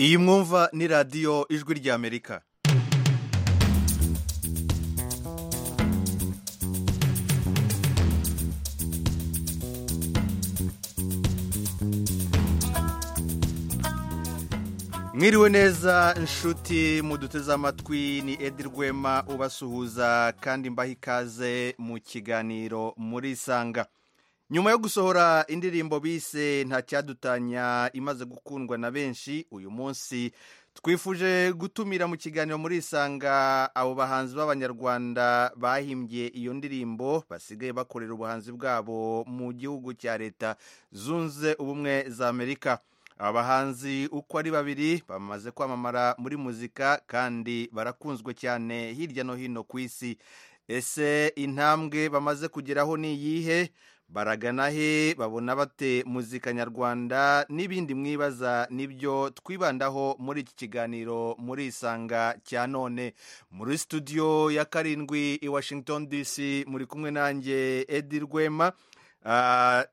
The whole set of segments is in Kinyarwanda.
iyi mwumva ni radiyo ijwi ry'amerika mwiriwe neza inshuti muduteze amatwi ni edi rwema ubasuhuza kandi mbaha ikaze mu kiganiro muri isanga nyuma yo gusohora indirimbo bise ntacyadutanya imaze gukundwa na benshi uyu munsi twifuje gutumira mu kiganiro muri isanga abo bahanzi b'abanyarwanda bahimbye iyo ndirimbo basigaye bakorera ubuhanzi bwabo mu gihugu cya leta zunze ubumwe za amerika aba bahanzi uko ari babiri bamaze kwamamara muri muzika kandi barakunzwe cyane hirya no hino ku isi ese intambwe bamaze kugeraho ni iyihe baragana he babona bate muzika nyarwanda n'ibindi mwibaza nibyo twibandaho muri iki kiganiro muri isanga cya none muri studio ya karindwi i washington dc muri kumwe nanjye edi rwema ah,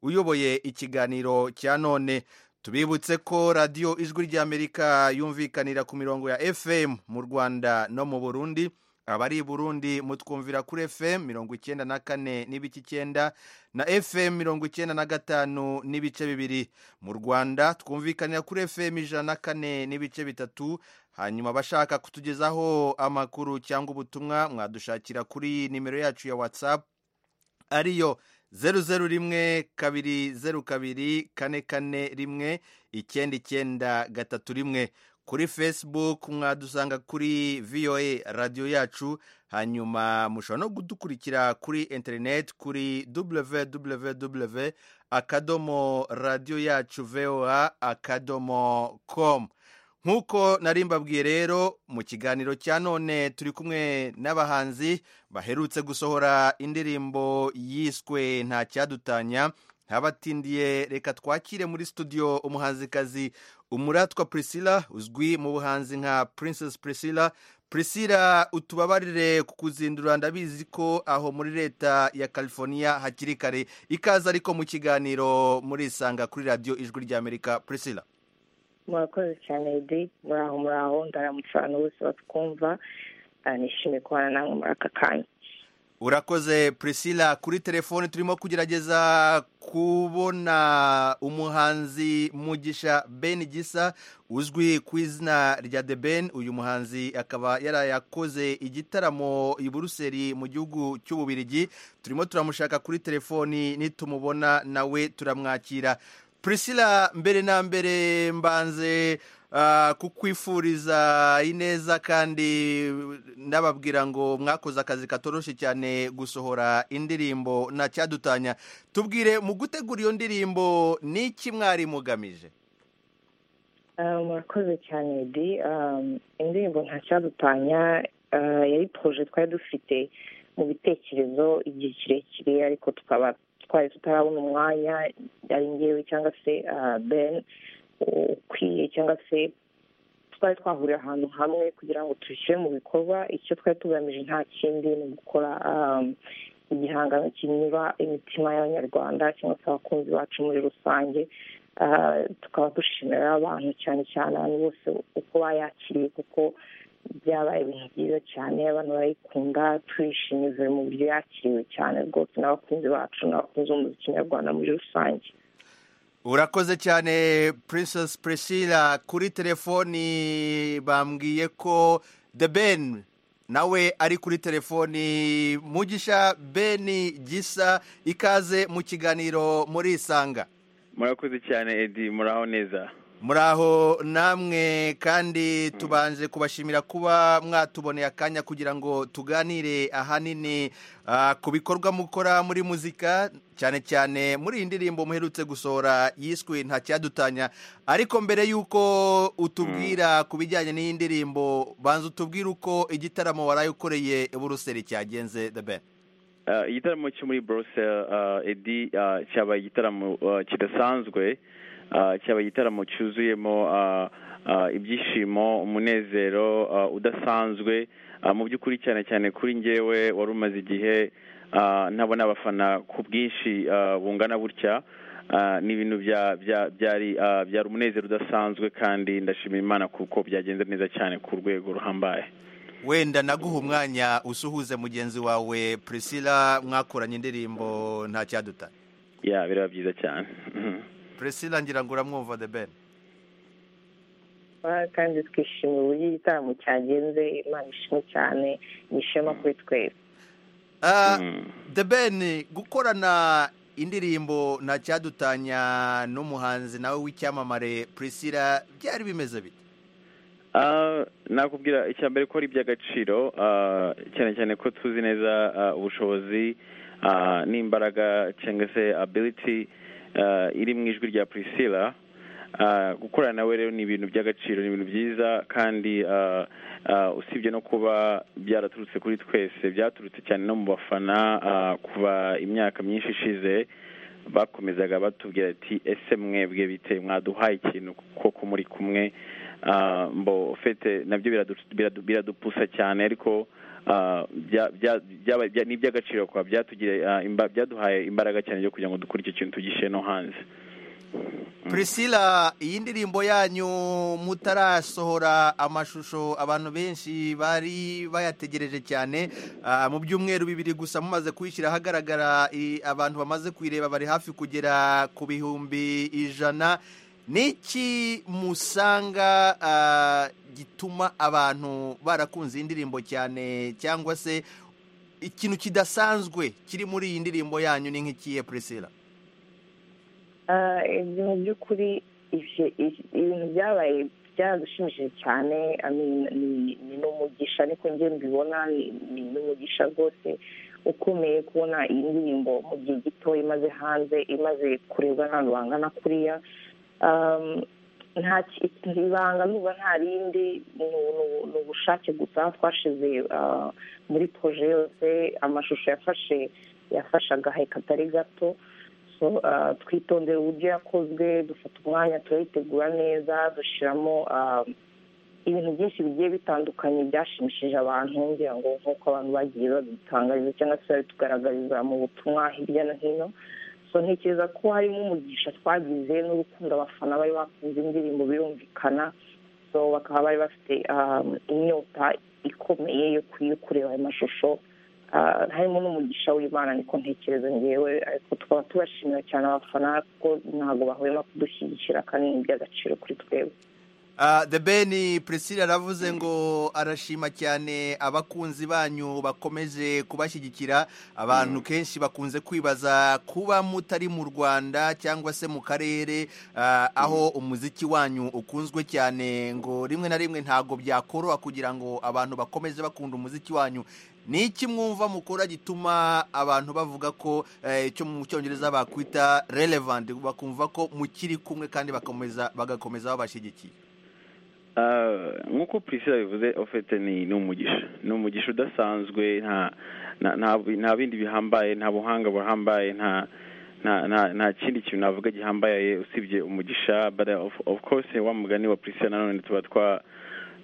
uyoboye ikiganiro cya none tubibutse ko radiyo ijwi ry'amerika yumvikanira ku mirongo ya fm mu rwanda no mu burundi abari i burundi mutwumvira kuri fm mirongo icyenda na kane n'ibice icyenda na fm mirongo icyenda na gatanu n'ibice bibiri mu rwanda twumvikanira kuri fm ijana na kane n'ibice bitatu hanyuma abashaka kutugezaho amakuru cyangwa ubutumwa mwadushakira kuri nimero yacu ya whatsapp ariyo zeru zeru rimwe kabiri zeru kabiri kane kane rimwe icyenda icyenda gatatu rimwe kuri facebook mwadusanga kuri voa radiyo yacu hanyuma mushobora no kudukurikira kuri interineti kuri www akadomo radiyo yacu voa akadomo komu nk'uko nari mbabwiye rero mu kiganiro cya none turi kumwe n'abahanzi baherutse gusohora indirimbo yiswe nta cyadutanya ntabatindiye reka twakire muri studio umuhanzikazi umuratwa priscilla uzwi mu buhanzi nka princess priscilla priscilla utubabarire ku kuzindura ndabizi ko aho muri leta ya california hakiri kare ikaze ariko mu kiganiro muri isanga kuri radiyo ijwi ry'amerika priscilla murakoze cyane edi muraho muraho ndaramutse abantu bose batwumva nishimiye kubana namwe muri aka kanya urakoze priscilla kuri telefone turimo kugerageza kubona umuhanzi mugisha ben gisa uzwi ku izina rya the ben uyu muhanzi akaba yarayakoze igitaramo i buruseli mu gihugu cy'ububirigi turimo turamushaka kuri telefoni nitumubona nawe turamwakira priscilla mbere na mbere mbanze ah, kukwifuriza ineza kandi ndababwira ngo mwakoze akazi katoroshye cyane gusohora indirimbo nta cyadutanya tubwire mu gutegura iyo ndirimbo ni iki mwari mugamije Ah, murakoze cyane edi Ah, indirimbo ntacyadutanya ah, yari poroje twari dufite mu bitekerezo igihe kirekire ariko tukaba twari tutarabona umwanya ari ngewe cyangwa se ah, ben ukwiye cyangwa se twari twahurira ahantu hamwe kugira ngo dushyire mu bikorwa icyo twari tugamije nta kindi ni ugukora ah, igihangano kinyura imitima y'abanyarwanda cyangwa se abakunzi bacu muri rusange Ah, tukaba dushimira abantu cyane cyane abantu bose uko bayakiriye kuko byabaye ibintu byiza cyane abantu barayikunda turishimye buri mu buryo yakiriwe cyane rwose n'abakunzi bacu n'abakunzi b'umuziki nyarwanda muri rusange urakoze cyane princess priscilla kuri telefoni bambwiye ko the ben nawe ari kuri telefoni mugisha ben gisa ikaze mu kiganiro muri isanga murakoze cyane edi muraho neza muraho namwe kandi tubanje kubashimira kuba mwatuboneye akanya kugira ngo tuganire ahanini ah, ku bikorwa mukora muri muzika cyane cyane muri iyi ndirimbo muherutse gusohora yiswe nta cyadutanya ariko mbere y'uko utubwira ku bijyanye n'iyi ndirimbo banza utubwire uko igitaramo waraye ukoreye buruseli cyagenze the ben Ah, igitaramo cyo muri Brussels ah, edi ah, cyabaye igitaramo ah, kidasanzwe Ah, cyabaye igitaramo cyuzuyemo ah, ah, ibyishimo umunezero ah, udasanzwe Ah, mu by'ukuri cyane cyane kuri njyewe wari umaze igihe ah, ntabona abafana ku bwinshi ah, bungana butya ni ibintu byari umunezero udasanzwe kandi ndashimira imana kuko byagenze neza cyane ku rwego ruhambaye wenda naguha umwanya usuhuze mugenzi wawe prisila mwakoranye indirimbo nta cyadutare ya biraba byiza cyane prisila ngira ngo uramwumva the ben kandi twishimiye uburyo igitaramo cyagenze imana ishimwe cyane ni ishema kuri twese the ben gukorana indirimbo nta cyadutanya n'umuhanzi nawe w'icyamamare prisila byari bimeze bite nakubwira icya mbere ko ari iby'agaciro cyane cyane ko tuzi neza ubushobozi n'imbaraga cyangwa se ability iri mu ijwi rya prisila gukorana nawe rero ni ibintu by'agaciro ni ibintu byiza kandi usibye no kuba byaraturutse kuri twese byaturutse cyane no mu bafana kuva imyaka myinshi ishize bakomezaga batubwira ati ese mwebwe bite mwaduhaye ikintu kuko muri kumwe mbo fete nabyo biradupusa cyane ariko ni iby'agaciro kuba byaduhaye imbaraga cyane yo kugira ngo dukore icyo kintu tugishyire no hanze prisila iyi ndirimbo yanyu mutarasohora amashusho abantu benshi bari bayategereje cyane mu byumweru bibiri gusa mumaze kuyishyira ahagaragara abantu bamaze kuyireba bari hafi kugera ku bihumbi ijana n'iki musanga gituma abantu barakunze iyi ndirimbo cyane cyangwa se ikintu kidasanzwe kiri muri iyi ndirimbo yanyu ni nk'ikiye prisila ibyo mu by'ukuri ibintu byabaye byadushimishije cyane ni n'umugisha niko njye mbibona ni n'umugisha rwose ukomeye kubona iyi ndirimbo mu gihe gito imaze hanze imaze kurebwa n'abantu bangana kuriya ibanga nuba nta rindi ni ubushake gusa twashize muri poroje yose amashusho yafashe yafashe agahe katari gato twitondera uburyo yakozwe dufata umwanya turayitegura neza dushyiramo ibintu byinshi bigiye bitandukanye byashimishije abantu ngira ngo nk'uko abantu bagiye babitangariza cyangwa se babitugaragariza mu butumwa hirya no hino so ntekereza ko harimo umugisha twagize n'urukundo abafana bari bakunze indirimbo birumvikana so bakaba bari bafite inyota ikomeye yo kureba ayo mashusho harimo n'umugisha w'imana niko ntekereza ngewe ariko tukaba tubashimira cyane abafana kuko ntabwo bahwema kudushyigikira kandi ni iby'agaciro kuri twebwe the ben prisila aravuze ngo arashima cyane abakunzi banyu bakomeje kubashyigikira abantu kenshi bakunze kwibaza kuba mutari mu rwanda cyangwa se mu karere aho umuziki wanyu ukunzwe cyane ngo rimwe na rimwe ntabwo byakoroha kugira ngo abantu bakomeze bakunda umuziki wanyu ni iki mwumva mukora gituma abantu bavuga ko icyo mu cyongereza bakwita relevant bakumva ko mukiri kumwe kandi bakomeza bagakomeza babashyigikiye nk'uko prisila bivuze ofete ni umugisha ni umugisha udasanzwe nta bindi bihambaye nta buhanga buhambaye nta kindi kintu navuga gihambaye usibye umugisha of course wa mugani wa prisila nanone tuba twa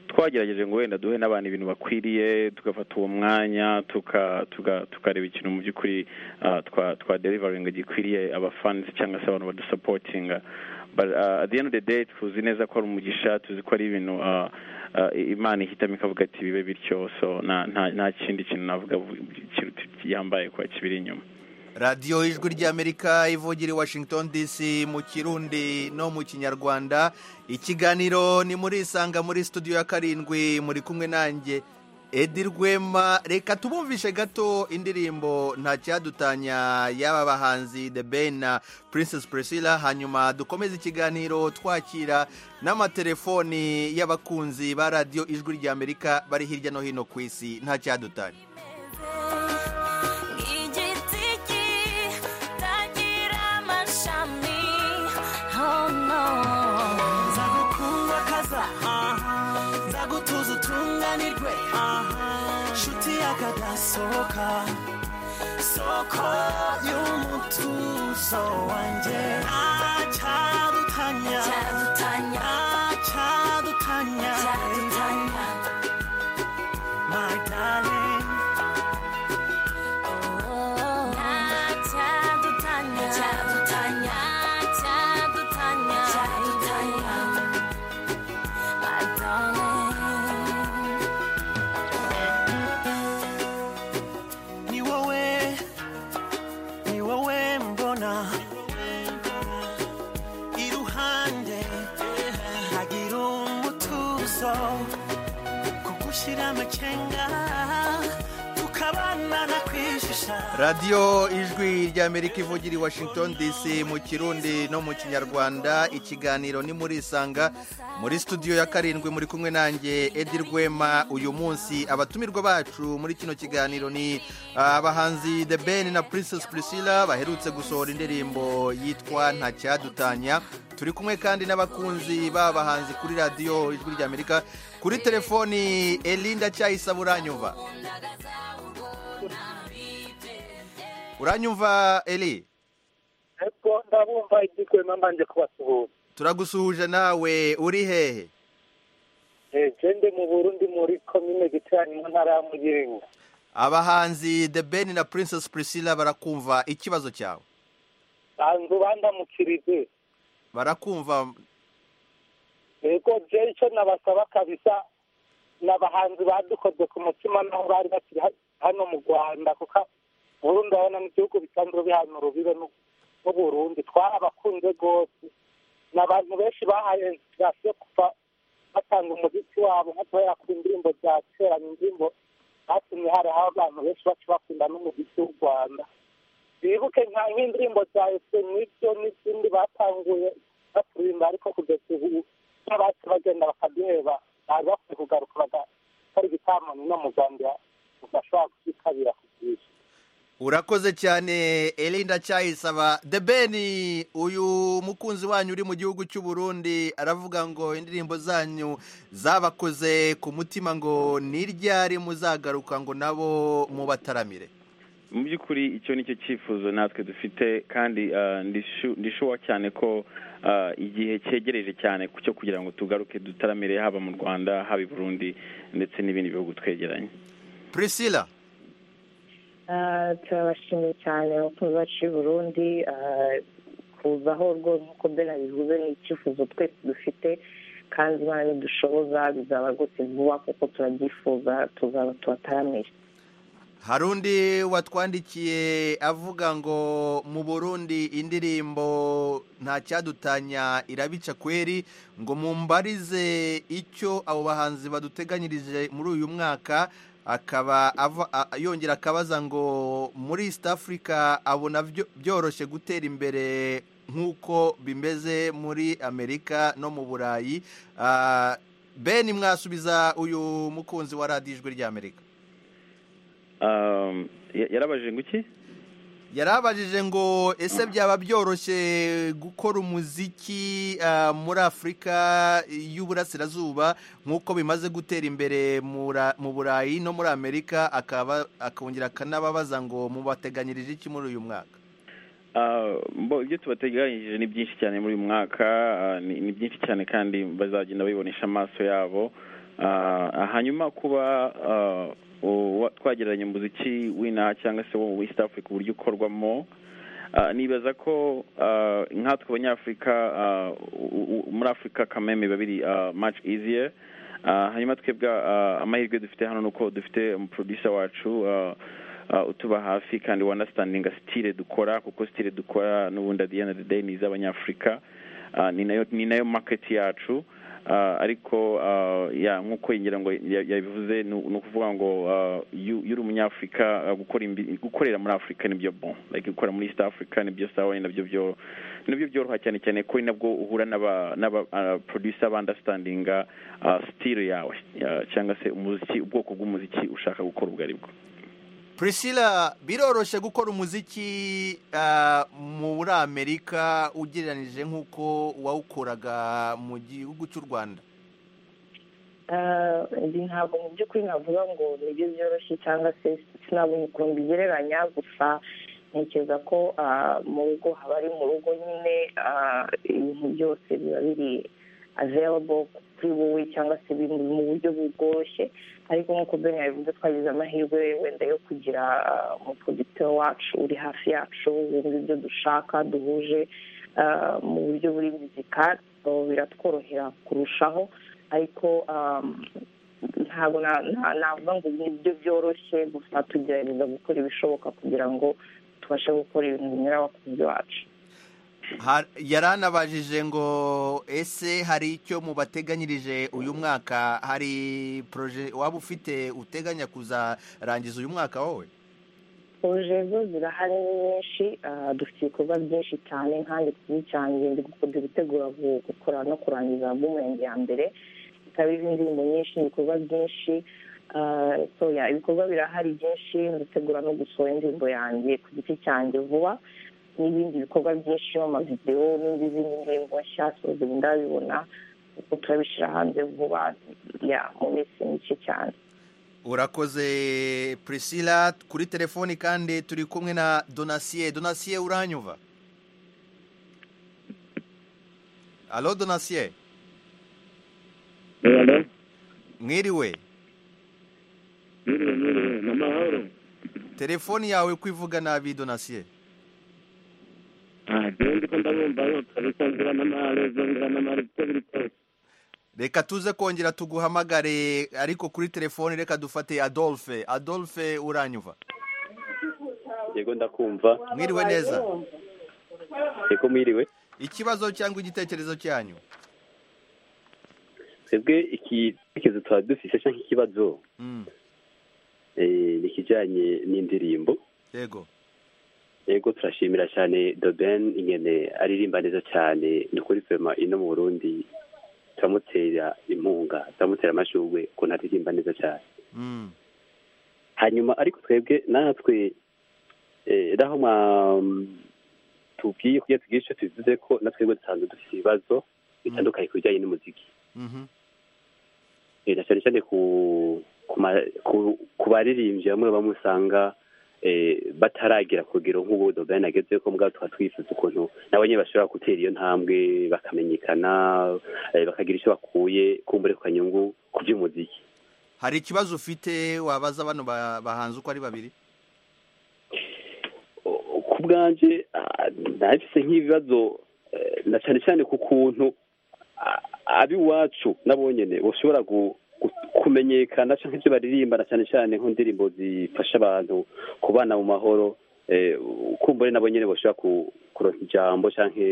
twagerageje ngo wenda duhe n'abantu ibintu bakwiriye tugafata uwo mwanya tukareba ikintu mu by'ukuri twa derivaringa gikwiriye abafansi cyangwa se abantu badusapotinga at the end of the day tuzi neza ko ari umugisha tuzi ko ari ibintu imana ihitamo ikavuga ati bibe bityo so nta kindi kintu navuga yambaye kuba kibiri inyuma radiyo ijwi ry'amerika ivugira i washington dc mu kirundi no mu kinyarwanda ikiganiro ni muri isanga muri studio ya karindwi muri kumwe nanjye edi rwema reka tubumvishe gato indirimbo nta cyadutanya y'aba bahanzi the ben na princess priscilla hanyuma dukomeze ikiganiro twakira n'amatelefoni y'abakunzi ba radiyo ijwi ry'amerika bari hirya no hino ku isi nta cyadutanya soka soko y'umutuzo wanjye acadutanya acadutanya my darling oh, acadutanya acadutanya kugushira amacenga tukabana kwishisha radiyo ijwi ry'amerika ivugira i washington dc mu kirundi no mu kinyarwanda ikiganiro ni murisanga muri studio ya karindwi muri kumwe nanjye edi rwema uyu munsi abatumirwa bacu muri kino kiganiro ni abahanzi the ben na princess priscilla baherutse gusohora indirimbo yitwa nta cyadutanya turi kumwe kandi n'abakunzi b'abahanzi kuri radiyo ijwi ry'amerika kuri telefoni elinda cyayisaba uranyumva uranyumva eri ariko ndabumva iby'ukuri mbanje kubasuhuza turagusuhuje nawe uri hehe Eh, gende mu burundi muri komine giterane mu ntara ya muyinga abahanzi the ben na princess priscilla barakumva ikibazo cyawe banzu bandamukirije barakumva yego je icyo nabasaba kabisa ni abahanzi badukoze ku mutima naho bari bakiri ha- hano mu rwanda kuko burundi urabona mu gihugu bisanzwe bihanura urubibe n'u- n'uburundi twarabakunze rwose ni abantu benshi bahaye inspirasiyo kuva batanga umuziki wabo nko guhera ku ndirimbo za kera ni indirimbo batumye hari aho abantu benshi baca bakunda n'umuziki w'u rwanda bibuke nka nk'indirimbo za ese n'ibyo n'izindi batanguye baturirimba ariko kugeza ubu n'abacu bagenda bakaduheba baza bakwiye kugaruka bagakora igitaramo no mu rwanda bashobora kukitabira ku bwinshi urakoze cyane elinda cyayisaba the ben uyu mukunzi wanyu uri mu gihugu cy'u Burundi aravuga ngo indirimbo zanyu zabakoze ku mutima ngo ni ryari muzagaruka ngo nabo mubataramire mu by'ukuri icyo ni cyo cyifuzo natwe dufite kandi ah, ndishu- ndishuwa cyane ko ah, igihe cyegereje cyane cyo kugira ngo tugaruke dutaramire haba mu rwanda haba i burundi ndetse n'ibindi bihugu twegeranye priscilla Ah, turabashimiye cyane abakunzi bacu b'i burundi ah, kuzaho rwose nk'uko ben abivuze ni icyifuzo twese dufite kandi imana nidushoboza bizaba rwose vuba kuko turabyifuza tuzaba tubataramira hari undi watwandikiye avuga ngo mu burundi indirimbo nta cyadutanya irabica kweri ngo mumbarize icyo abo bahanzi baduteganyirije muri uyu mwaka akaba ava- a- a- yongera akabaza ngo muri east africa abona byo- byoroshye gutera imbere nk'uko bimeze muri amerika no mu burayi Ah, ben mwasubiza uyu mukunzi wa radiyo ijwi ry'amerika Ah, ya- yarabajije ngo iki yarabajije ngo ese byaba byoroshye gukora umuziki ah, muri afurika y'uburasirazuba nk'uko bimaze gutera imbere mura- mu burayi no muri amerika akaba akongera akanababaza ngo mubateganyirije iki muri uyu mwaka Ah, bo ibyo tubateganyirije ni byinshi cyane muri uyu mwaka ah, ni ni byinshi cyane kandi bazagenda babibonesha amaso yabo Ah, ah, hanyuma kuba ah, uwa- twagereranya umuziki w'inaha cyangwa se wo mu East Africa uburyo ukorwamo Ah, nibaza ko ah, nkatwe abanyafurika ah, u- u- muri afurika kameme biba biri ah, much easier Ah, hanyuma twebwe ah, amahirwe dufite hano ni uko dufite umuproducer wacu ah, uh, utuba hafi kandi wanastandinga sitire dukora kuko sitire dukora n'ubundi at the end of the day ni iz'abanyafurika uh, ni nayo ni nayo market yacu uh, ariko uh, ya nk'uko ngira ngo ya- yabivuze ni ni ukuvuga ngo uh, iyo iyo uri umunyafurika uh, gukora imbi- gukorera muri afurika nibyo bon like gukora muri east africa nibyo sawa ni nabyo byo nibyo byoroha cyane cyane ko ni nabwo uhura n'aba n'aba uh, producer bandastandinga uh, style yawe uh, cyangwa se umuziki ubwoko bw'umuziki ushaka gukora ubwo aribwo priscilla biroroshye gukora umuziki ah, muri amerika ugereranije nk'uko wawukoraga mu gihugu cy'u rwanda Ah, ndi ntabwo mu by'ukuri navuga ngo nibyo byoroshye cyangwa se sinabona ukuntu bigereranya gusa ntekereza ko ah, mu rugo haba ari mu rugo nyine ah, ibintu byose biba biri available kuri wowe cyangwa se biri mu buryo bworoshye ariko nk'uko ben yabivuze twagize amahirwe wenda yo kugira ah, umuprodicteur wacu uri hafi yacu wumva ibyo dushaka duhuje ah, mu buryo buri muzika so biratworohera kurushaho ariko um, ntabwo na- na- navuga ngo nibyo byoroshye gusa tugerageza gukora ibishoboka kugira ngo tubashe gukora ibintu binyura abakunzi bacu yaranabajije ngo ese hari icyo mubateganyirije uyu mwaka hari poroje waba ufite uteganya kuzarangiza uyu mwaka wowe poroje zo zirahari ni nyinshi ah, dufite ibikorwa byinshi cyane kandi kuri cyane ibindi gukorwa gutegura gu- gukora no kurangiza album yanjye ya mbere ikaba iriho indirimbo nyinshi ibikorwa byinshi ah, so yeah, ibikorwa birahari byinshi ndategura no gusohora indirimbo yanjye ku giti cyanjye vuba n'ibindi bikorwa byinshi amavidewo n'indi zindi ndirimbo nshya so ziba ndabibona kuko turabishyira hanze vuba yeah, mu minsi mike cyane urakoze priscilla kuri telefoni kandi turi kumwe na donasiye donasiye uranyumva alo donasiye mwiriwe ni amahoro telefoni yawe ko ivuga nabi donasiye ntabwo ko ndabumva yuko bisanzura n'amahoro zongera n'amahoro uko biri kose reka tuze kongera tuguhamagare ariko kuri telefoni reka dufate adolphe adolphe uranyumva yego ndakumva mwiriwe neza yego mwiriwe ikibazo cyangwa igitekerezo cyanyu twebwe igitekerezo tuba dufite cyangwa ikibazo Mm, eh, ni ikijyanye n'indirimbo yego yego turashimira cyane doben ingene aririmba neza cyane ni kuri fema ino mu burundi turamutera impunga turamutera amashurwe ukuntu aririmba neza cyane Mm, hanyuma ariko twebwe natwe eh, naho mwa tubwiye kugira tugire icyo tubivuze ko natwebwe dusanzwe dufite ibibazo bitandukanye ku bijyanye n'umuziki mhm, Eh, na cyane cyane ku ku ma- ku- ku baririmbyi bamwe bamwe usanga eh, bataragira ku rugero nk'ubu dogana ageze ko mbwa tukaba twifuza ukuntu nabo nyine bashobora gutera iyo ntambwe bakamenyekana eh, bakagira icyo bakuye kumbure ku kanyungu ku by'umuziki hari ikibazo ufite wabaza bano ba- bahanze uko ari babiri O- ku bwanjye ah, nahise nk'ibibazo eh, na cyane cyane ku kuntu ah, ab'iwacu nabo nyine bashobora gu- gu- kumenyekana cyangwa ibyo baririmba na cyane cyane nko ndirimbo zifasha abantu kubana mu mahoro eh, kumbure nabo nyine bashobora ku- kuronka ijambo cyangwa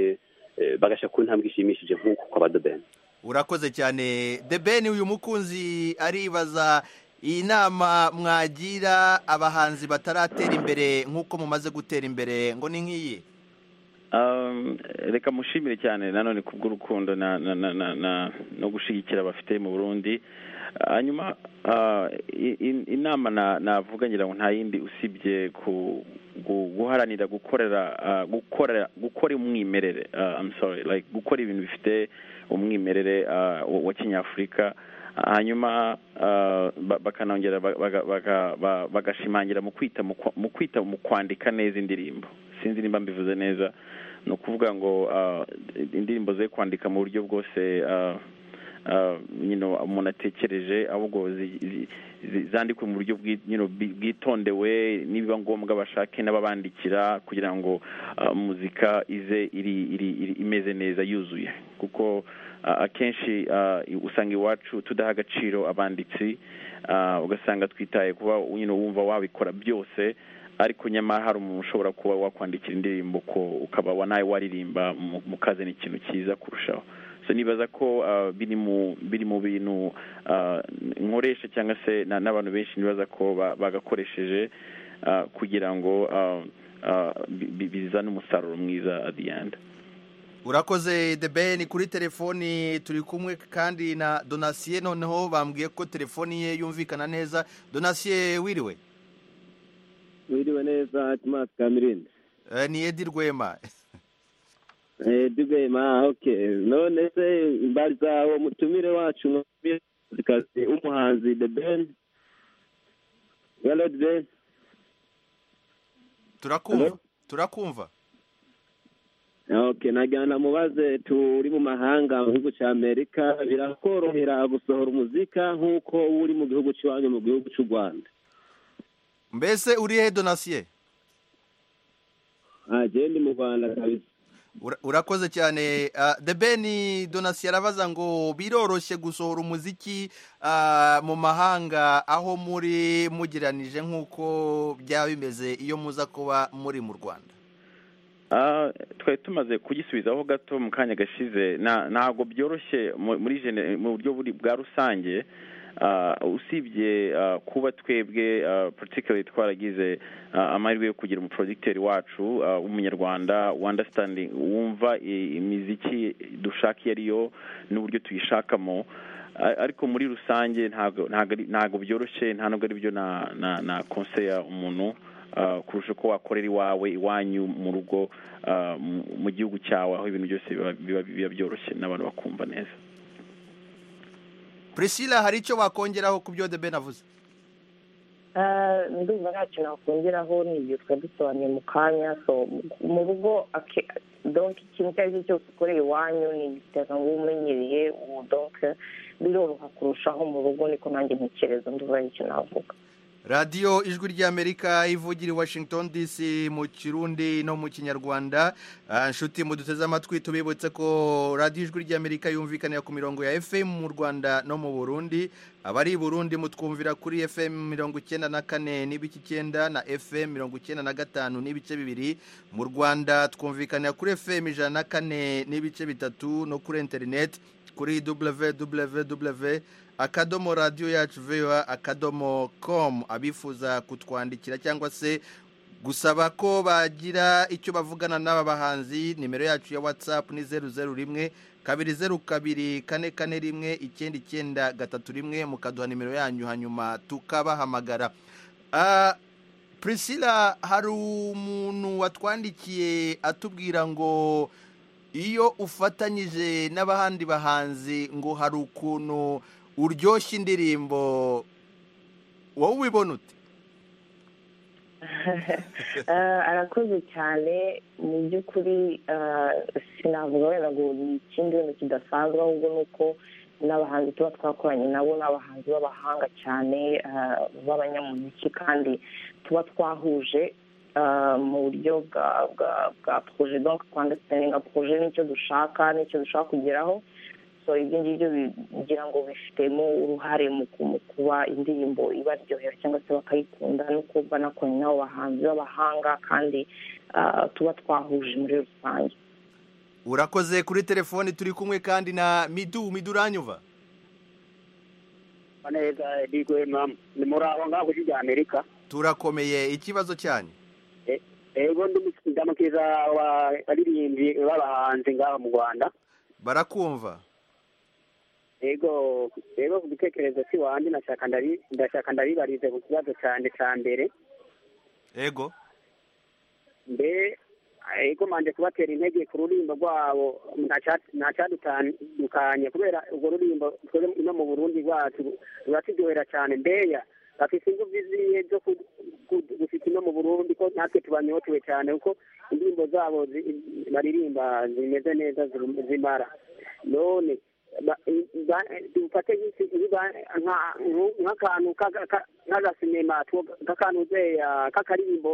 eh, bagashyira ku ntambwe ishimishije nk'uko kwa badobeni urakoze cyane debeni uyu mukunzi aribaza inama mwagira abahanzi bataratera imbere nk'uko mumaze gutera imbere ngo ni nk'iyi Um, reka mushimire cyane nanone kubw'urukundo na, na, na, na, na, no gushyigikira bafite mu burundi hanyuma ah, i- in- inama na- navuga ngira ngo nta yindi usibye ku gu- guharanira gukorera ah, gukora gukora umwimerere ah, I'm sorry like gukora ibintu bifite umwimerere ah, wa wa kinyafurika hanyuma ah, ba- bakanongera ba- baga- baga- ba- bagashimangira mu kwita mu kwa- mu kwita mu kwandika neza indirimbo sinzi nimba mbivuze neza ni ukuvuga ngo ah, indirimbo ze kwandika mu buryo bwose ah, ah, you know, umuntu atekereje ahubwo zi- zi- zi- zandikwe mu buryo bwi- you know, bwi- bwitondewe nibiba ngombwa bashake n'ababandikira kugira ngo ah, muzika ize iri- iri- iri- imeze neza yuzuye kuko ah, akenshi ah, usanga iwacu tudaha agaciro abanditsi ah, ugasanga twitaye kuba you know, wumva wabikora byose ariko nyamara hari umuntu ushobora kuba wakwandikira indirimbo ko ukaba wa nawe waririmba mu- mukaze ni ikintu cyiza kurushaho so nibaza ko ah, biri mu biri mu bintu ah, nkoresha cyangwa se na- n'abantu benshi nibaza ko ba- bagakoresheje ah, kugira ngo ah, ah, bi- bi- bizane umusaruro mwiza at the end urakoze the ben kuri telefoni turi kumwe kandi na donasiye noneho bambwiye ko telefoni ye yumvikana neza donasiye wiriwe wiriwe neza timasi kamirindi Eh, ni edi rwema dubema oke none se mbariza uwo mutumire wacu mwamikazi w'umuhanzi the ben yarodi ben turakumva Hello? turakumva oke nagira ngo mubaze turi mu mahanga mu gihugu cya amerika birakorohera gusohora umuzika nk'uko uba uri mu gihugu cy'iwanyu mu gihugu cy'u rwanda mbese uri he donasiye agenda mu rwanda kabisa Ura- urakoze cyane Ah, the ben donasiye arabaza ngo biroroshye gusohora umuziki ah, mu mahanga aho muri mugeranije nk'uko byaba bimeze iyo muza kuba muri mu rwanda twari tumaze kugisubizaho gato mu kanya gashize na- ntabwo byoroshye mu- muri gene- mu buryo buri bwa rusange Ah, usibye ah, kuba twebwe ah, particularly twaragize ah, amahirwe yo kugira umuprojegiteri wacu ah, w'umunyarwanda wandastanding wumva i- imiziki dushaka iyo ari yo n'uburyo tuyishakamo Ah, ariko muri rusange ntabwo ntabwo ari- ntabwo byoroshye nta nubwo ari byo na na- na konseya umuntu ah, kurusha uko wakorera iwawe iwanyu mu rugo ah, mu- mu gihugu cyawe aho ibintu byose biba- biba biba byoroshye n'abantu bakumva neza prisila hari icyo wakongeraho ku byo debe navuze Ah, ndumva ntacyo nakongeraho ni ibyo twari dusobanuye mu kanya so mu rugo ake- donc ikintu icyo ari cyo cyose ukoreye iwanyu ni igitega ngo umenyereye ubu donc biroroha kurushaho mu rugo niko nanjye ntekereza ndumva ari icyo navuga radiyo ijwi ry'amerika ivugira i washington dc mu kirundi no mu kinyarwanda Ah, inshuti muduteze amatwi tubibutse ko radiyo ijwi ry'amerika yumvikanira ku mirongo ya fm mu rwanda no mu burundi abari i burundi mutwumvira kuri fm mirongo icyenda na kane n'ibice icyenda na fm mirongo icyenda na gatanu n'ibice bibiri mu rwanda twumvikanira kuri fm ijana na kane n'ibice bitatu no kuri interineti kuri www akadomo radiyo yacu vewa akadomo komu abifuza kutwandikira cyangwa se gusaba ko bagira icyo bavugana n'aba bahanzi nimero yacu ya watsapu ni zeru zeru rimwe kabiri zeru kabiri kane kane rimwe icyenda icyenda gatatu rimwe mukaduha nimero yanyu hanyuma tukabahamagara Ah, prisila hari umuntu watwandikiye atubwira ngo iyo ufatanyije n'abahandi bahanzi ngo hari ukuntu uryoshya indirimbo wowe ubibona ute Ah, arakoze cyane mu by'ukuri ah, sinavuga wenda ngo ni ikindi wenda kidasanzwe ahubwo ni uko n'abahanzi tuba twakoranye nabo ni abahanzi b'abahanga cyane ah, b'abanyamuziki kandi tuba twahuje ah, mu buryo bwa bwa bwa poroje donke twandasitinga poroje n'icyo dushaka n'icyo dushaka kugeraho so ibyo ngibyo bigira ngo bifitemo uruhare mu ku- mu kuba indirimbo ibaryohera cyangwa se bakayikunda no kuba nakoranye n'abo bahanzi b'abahanga kandi ah, tuba twahuje muri rusange urakoze kuri telefoni turi kumwe kandi na midu midu uranyuva neza ndigwe mamu ni muri aho ngaho ujya amerika turakomeye ikibazo cyanyu ego ndamukiza abaririmbyi b'abahanzi ngaho mu rwanda barakumva ego ego ku gitekerezo cy'iwanjye ndashaka ndabi- ndashaka ndabibarize ku kibazo cyane cya mbere ego mbe ego manje kubatera intege ku rurimbo rwabo nta- ntacyadutandukanye kubera urwo rurimbo twebwe ino mu burundi rwacu ruraturyohera cyane mbeya bafite ingufu ziye zo ku- ku- gufita ino mu burundi ko natwe tubanyotewe cyane kuko indirimbo zabo zi- baririmba zimeze neza ziru- zimara none ba- ba- dufate nk'iki- nkiba- nka- nku- nk'akantu k'aga- ka- nk'agasinema two- k'akantu zeya k'akaririmbo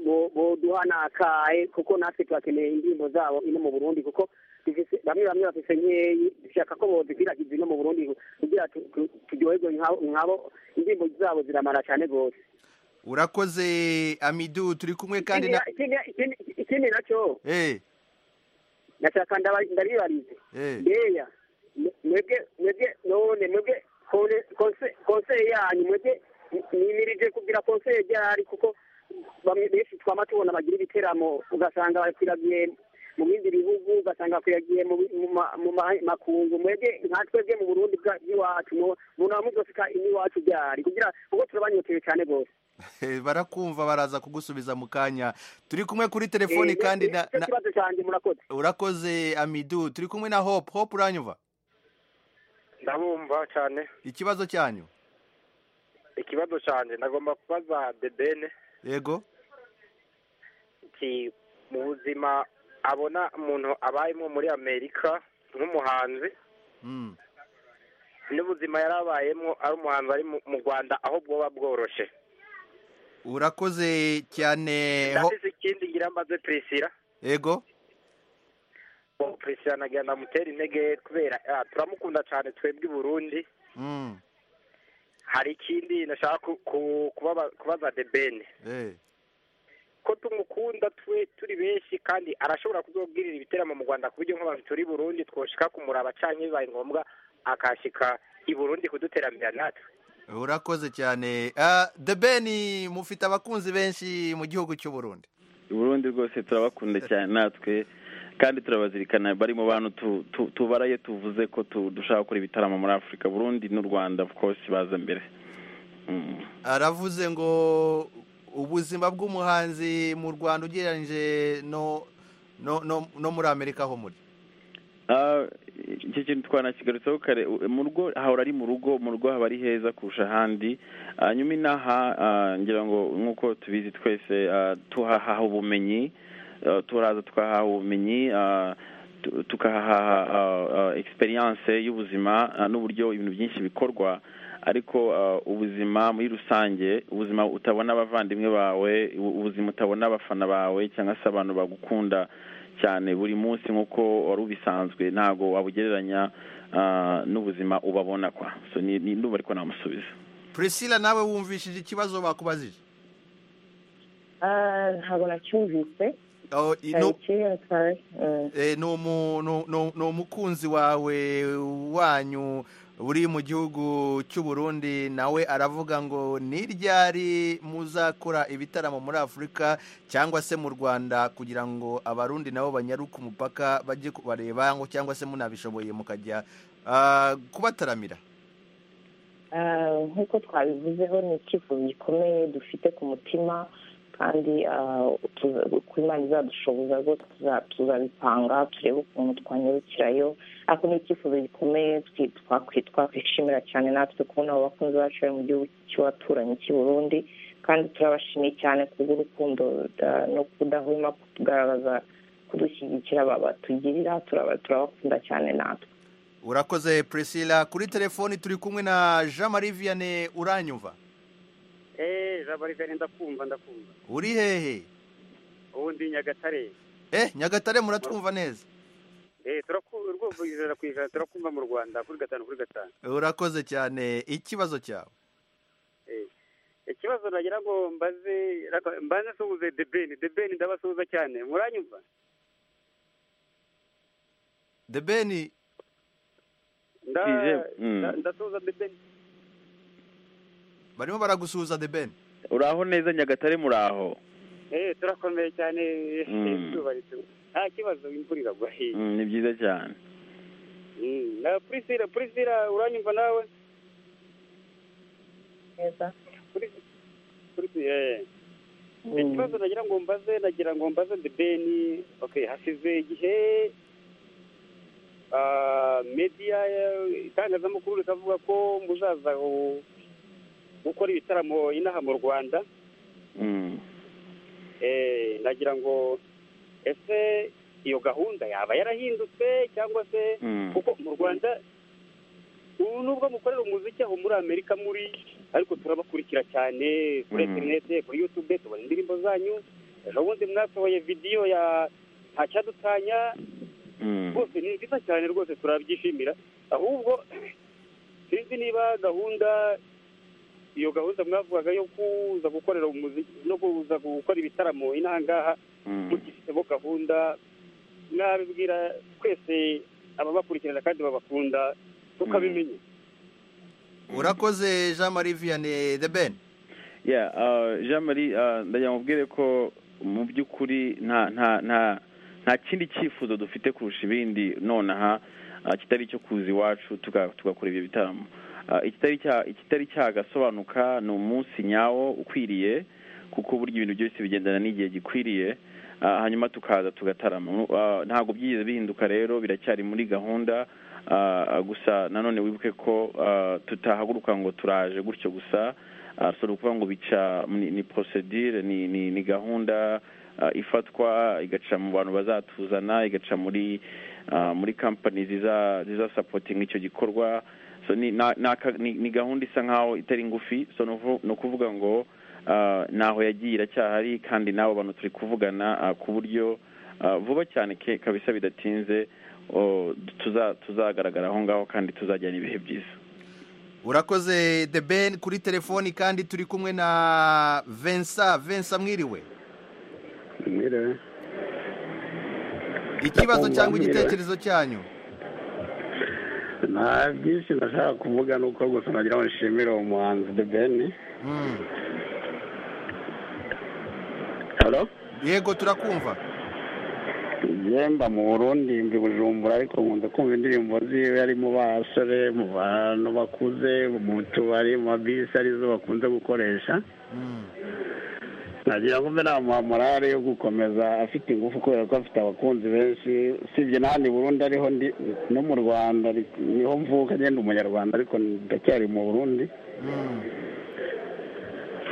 bo- boduha nakaye kuko natwe turakeneye indirimbo zabo ino mu burundi kuko dufise- bamwe bamwe bafise nkeyi dushaka ko bozikwirakwiza ino mu burundi kugira tu- tu- turyoherwe nk'abo- nk'abo indirimbo zabo ziramara cyane rwose urakoze amidu turi kumwe kandi na Ikindi- ikindi- ikindi nacyo eee nashaka ndaba- ndabibarize eee mbeya mwe- mwebwe mwebwe none mwebwe kone- konse- konseye yanyu mwebwe nimirije kugira konseye ryahari kuko bamwe benshi twama tubona bagira ibiteramo ugasanga bakwiragiye mu bindi bihugu ugasanga bakwiragiye mu bi- mu ma- mu ma- makungu mwebwe nka twebwe mu burundi bwa- bw'iwacu mu- muna mudofika iwacu ryahari kugira kuko turabanyotewe cyane rwose barakumva baraza kugusubiza mu kanya turi kumwe kuri telefoni kandi na icyo na- kibazo cyanjye murakoze urakoze amidu turi kumwe na hope hope uranyuva ndabumva cyane ikibazo cyanyu ikibazo cyanjye nagomba kubaza debene yego iki mu buzima abona umuntu abayemo muri amerika nk'umuhanzi Mm. n'ubuzima yari abayemo ari umuhanzi ari mu- mu rwanda aho bwoba bworoshye urakoze cyane Ho- ndabise ikindi ngira mbaze prisira yego prisira nagira ndamutera intege kubera ah, turamukunda cyane twebwe i burundi Mm. hari ikindi nashaka ku- ku- kubaza- kubaza debene Eh. ko tumukunda twe turi benshi kandi arashobora kuzobwirira ibiteramo mu rwanda ku buryo nk'abantu turi i burundi twoshika kumuraba cyangwa bibaye ngombwa akashyika i burundi kuduteramira natwe urakoze cyane Ah, the ben mufite abakunzi benshi mu gihugu cy'u burundi uburundi rwose turabakunda cyane natwe kandi turabazirikana bari mu bantu tu- tu- tubara iyo tuvuze ko tu- dushaka gukora ibitaramo muri afurika burundi n'u rwanda of course baza mbere Mm. aravuze ngo ubuzima bw'umuhanzi mu rwanda ugereranyije no no no no muri amerika ho muri Ah, icyo kintu twanakigarutseho kare u- mu rugo hahora ari mu rugo mu rugo haba ari heza kurusha ahandi hanyuma inaha ah, ngira ngo nk'uko tubizi twese ah, tuhahaha ubumenyi ah, turaza tukahaha ubumenyi ah, tu- tukahaha ah, ah, experience y'ubuzima ah, n'uburyo ibintu byinshi bikorwa ariko ah, ubuzima muri rusange ubuzima utabona abavandimwe bawe u- ubuzima utabona abafana bawe cyangwa se abantu bagukunda cyane buri munsi nk'uko wari ubisanzwe ntabwo wabugereranya ah, n'ubuzima ubabona kwa so ni ni- ndumva ariko namusubiza priscilla nawe wumvishije ikibazo bakubajije Ah, ntabwo nacyumvise Oh, i- no- tariki sorry Mm. eh, ni umu- ni- ni- ni umukunzi wawe wanyu uri mu gihugu cy'u burundi nawe aravuga ngo ni ryari muzakora ibitaramo muri afurika cyangwa se mu rwanda kugira ngo abarundi nabo banyaruke umupaka bajye kubareba ngo cyangwa se munabishoboye mukajya ah, kubataramira Ah, nk'uko twabivuzeho ni icyifuzo gikomeye dufite ku mutima kandi ah, tuza- uko imana izadushoboza rwose tuza- tuzabipanga turebe ukuntu twanyarukirayo ariko ni icyifuzo gikomeye twi- twakwi- twakwishimira cyane natwe kubona abo bakunzi bacu bari mu gihugu cy'abaturanyi cy'i burundi kandi turabashimiye cyane kubw'urukundo ah, no kudahwema kutugaragaza kudushyigikira ba- batugirira turaba- turabakunda cyane natwe urakoze priscilla kuri telefoni turi kumwe na jean marie vianney uranyumva eee jabarigari ndakumva ndakumva uri hehe ubu ndi nyagatare eh nyagatare muratwumva neza eee turakumva ijana ku ijana turakumva mu rwanda kuri gatanu kuri gatanu urakoze cyane ikibazo cyawe Eh, ikibazo nagira ngo mbaze raka- mbanze nsuhuze debeni debeni ndabasuhuza cyane muranyumva the ben Nda- Ije, mm. nda- ndasuhuza debeni barimo baragusuhuza the ben uraho neza nyagatare muraho eee turakomeye cyane Mm. izuba rituba nta kibazo imvura iragwa Mm, ni byiza cyane Mm, na purisira purisira uranyumva nawe neza Puris- Puris- eh. ikibazo nagira ngo mbaze nagira ngo mbaze debeni okay hashize igihe ah, media eh, itangazamakuru rikavuga ko muzaza gu- gukora ibitaramo inaha mu rwanda Mm. Eh, nagira ngo ese iyo gahunda yaba yarahindutse cyangwa se Mm. kuko mu rwanda ubu nubwo mukorera umuziki aho muri amerika muri ariko turabakurikira cyane kuri Mhm. interinete kuri yutube tubona indirimbo zanyu ejo bundi mwasohoye vidiyo ya ntacyadutanya Mm. rwose ni nziza cyane rwose turabyishimira ahubwo sinzi niba gahunda iyo gahunda mwavugaga yo kuza gukorera umuziki no kuza gukora ibitaramo inaha ngaha Mm. mugifitemo gahunda mwabibwira twese ababakurikirana kandi babakunda tukabimenya urakoze jean marie vianney the ben yeah uh, jean marie uh, ndagira ngo mubwire ko mu by'ukuri nta nta nta nta kindi cyifuzo dufite kurusha ibindi nonaha uh, kitari icyo kuza iwacu tuga- tugakora ibyo bitaramo Uh, ikitari cya- ikitari cyagasobanuka ni umunsi nyawo ukwiriye kuko burya ibintu byose bigendana n'igihe gikwiriye Ah, hanyuma tukaza tugatarama Ah, ntabwo byigeze bihinduka rero biracyari muri gahunda Ah, gusa nanone wibuke ko ah, tutahaguruka ngo turaje gutyo gusa Ah, so ni ukuvuga ngo bica ni, ni procedure ni, ni, ni gahunda ah, ifatwa igaca mu bantu bazatuzana igaca muri ah, muri company ziza ziza supporting icyo gikorwa so ni, na, na, ni, ni gahunda isa nkaho itari ngufi so ni uvu- ni ukuvuga ngo ah, ntaho yagiye iracyahari kandi n'abo bantu turi kuvugana ah, ku buryo ah, vuba cyane ke- kabisa bidatinze oh, tuza- tuzagaragara aho ngaho kandi tuzajyana ibihe byiza urakoze the ben kuri telefoni kandi turi kumwe na vensa vensa mwiriwe banezerewe ikibazo Ndakumva cyangwa mbwira. igitekerezo cyanyu nta byinshi ndashaka kuvuga ni uko gusa nagira ngo nshimire uwo muhanzi the ben Mm. haro yego turakumva yemba mu burundi mbi bujumbura ariko nkunze kumva indirimbo ziwe ari mu basore mu bantu bakuze mu tubari mu mabisi arizo bakunze gukoresha nagira ngo mbe namuha morale yo gukomeza afite ingufu kubera ko afite abakunzi benshi usibye n'ahandi i burundi ariho ndi no mu rwanda ariko niho mvuka agenda umunyarwanda ariko ndacyari mu burundi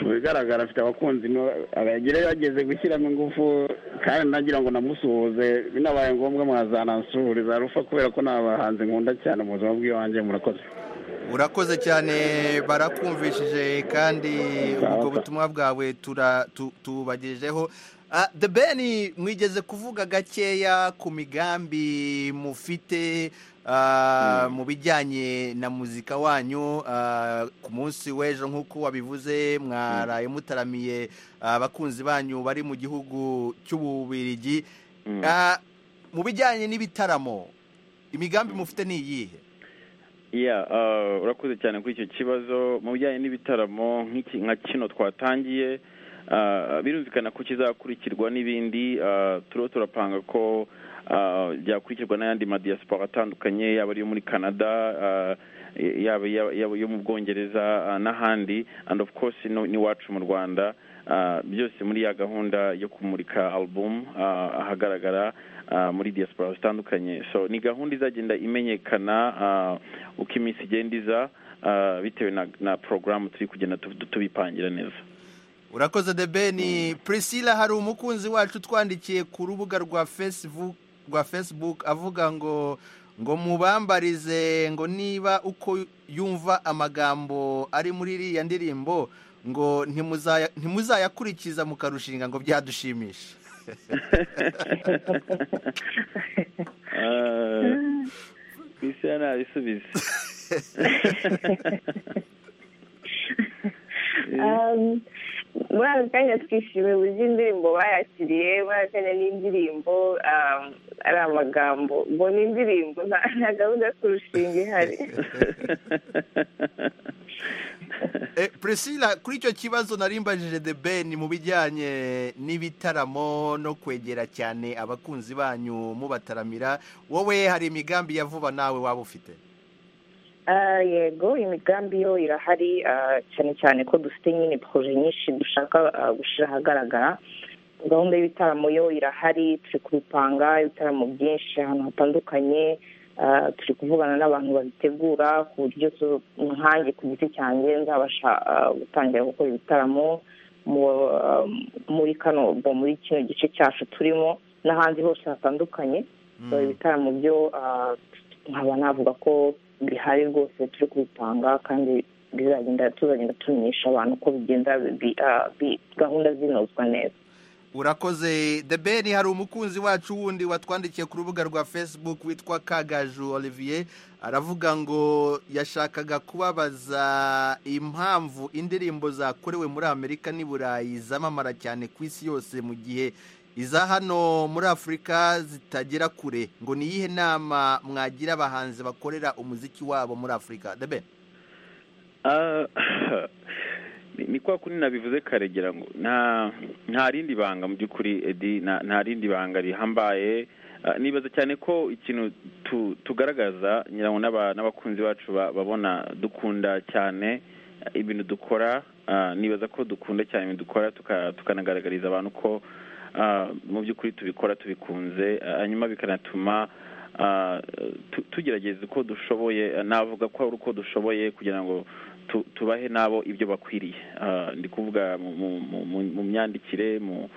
mu bigaragara afite abakunzi abagire yageze gushyiramo ingufu kandi nagira ngo namusuhuze binabaye ngombwa mwazanansuhuriza rufa kubera ko ni abahanzi nkunda cyane mu buzima bw'iwanjye murakoze urakoze cyane barakumvishije kandi ubwo butumwa bwawe tura- tu- tubagejejeho Ah, the ben mwigeze kuvuga gakeya ku migambi mufite ah, mu bijyanye na muzika wanyu ah, ku munsi w'ejo nk'uko wabivuze mwaraye mutaramiye ah, abakunzi banyu bari mu gihugu cy'ububirigi Ah, mu bijyanye n'ibitaramo imigambi mufite ni iyihe Yeah, uh, urakoze cyane kuri icyo kibazo mu bijyanye n'ibitaramo nk'iki- nka kino twatangiye uh, birumvikana ko kizakurikirwa n'ibindi uh, turiho turapanga ko uh, byakurikirwa n'ayandi madiyasipora atandukanye yaba ariyo muri canada uh, yaba yaba- yaba yo mu bwongereza uh, n'ahandi and of course no- n'iwacu mu rwanda Uh, byose muri ya gahunda yo kumurika album uh, ahagaragara uh, muri diaspora zitandukanye so ni gahunda izagenda imenyekana uh, uko iminsi igenda iza uh, bitewe na, na porogaramu turi kugenda tu- tubipangira neza urakoze the ben priscilla hari umukunzi wacu utwandikiye ku rubuga rwa facebook rwa facebook avuga ngo ngo mubambarize ngo niba uko yumva amagambo ari muri iriya ndirimbo ngo ntimuzaya- ntimuzayakurikiza mukarushinga ngo byadushimisha ku isi ya ntabisubize Um, muri aka kanya twishimiye uburyo indirimbo bayakiriye muri aka kanya n'indirimbo um, ari amagambo ngo ni indirimbo nta nta gahunda yo kurushinga ihari Eh, priscilla kuri icyo kibazo narimbajije the ben mu bijyanye n'ibitaramo no kwegera cyane abakunzi banyu mubataramira wowe hari imigambi ya vuba nawe waba ufite Ah, yego imigambi yo irahari ah, cyane cyane ko dufite nyine poroje nyinshi dushaka ah, gushyira ahagaragara gahunda y'ibitaramo yo irahari turi kubipanga ibitaramo byinshi ahantu hatandukanye Ah, turi kuvugana n'abantu babitegura ku buryo tu- nkanjye ku giti cyanjye nzabasha ah, gutangira gukora ibitaramo mu- ah, muri kano muri kino gice cyacu turimo n'ahandi hose hatandukanye So, ibitaramo byo ah, nkaba navuga ko bihari rwose turi kubipanga kandi bizagenda tuzagenda tumenyesha abantu ko bigenda bi- ah, bi- gahunda zinozwa neza urakoze the ben hari umukunzi wacu wundi watwandikiye ku rubuga rwa facebook witwa kagaju olivier aravuga ngo yashakaga kubabaza impamvu indirimbo zakorewe muri amerika n'i burayi zamamara cyane ku isi yose mu gihe iza hano muri afurika zitagera kure ngo ni iyihe nama mwagira abahanzi bakorera umuziki wabo muri afurika the ben Ah, ni ni kwa kundi nabivuze karegera ngo nta nta rindi banga mu by'ukuri edi nta nta rindi banga rihambaye Ah, nibaza cyane ko ikintu tu- tugaragaza nyirango n'aba- n'abakunzi bacu ba- babona dukunda cyane ah, ibintu dukora Ah, nibaza ko dukunda cyane ibintu dukora tuka- tukanagaragariza abantu ko ah, mu by'ukuri tubikora tubikunze Ah, hanyuma bikanatuma ah, tu- tugerageza uko dushoboye Ah, navuga ko ari uko dushoboye kugira ngo tu- tubahe nabo ibyo bakwiriye Ah, ndi kuvuga mu- mu- mu- mu- mu myandikire mu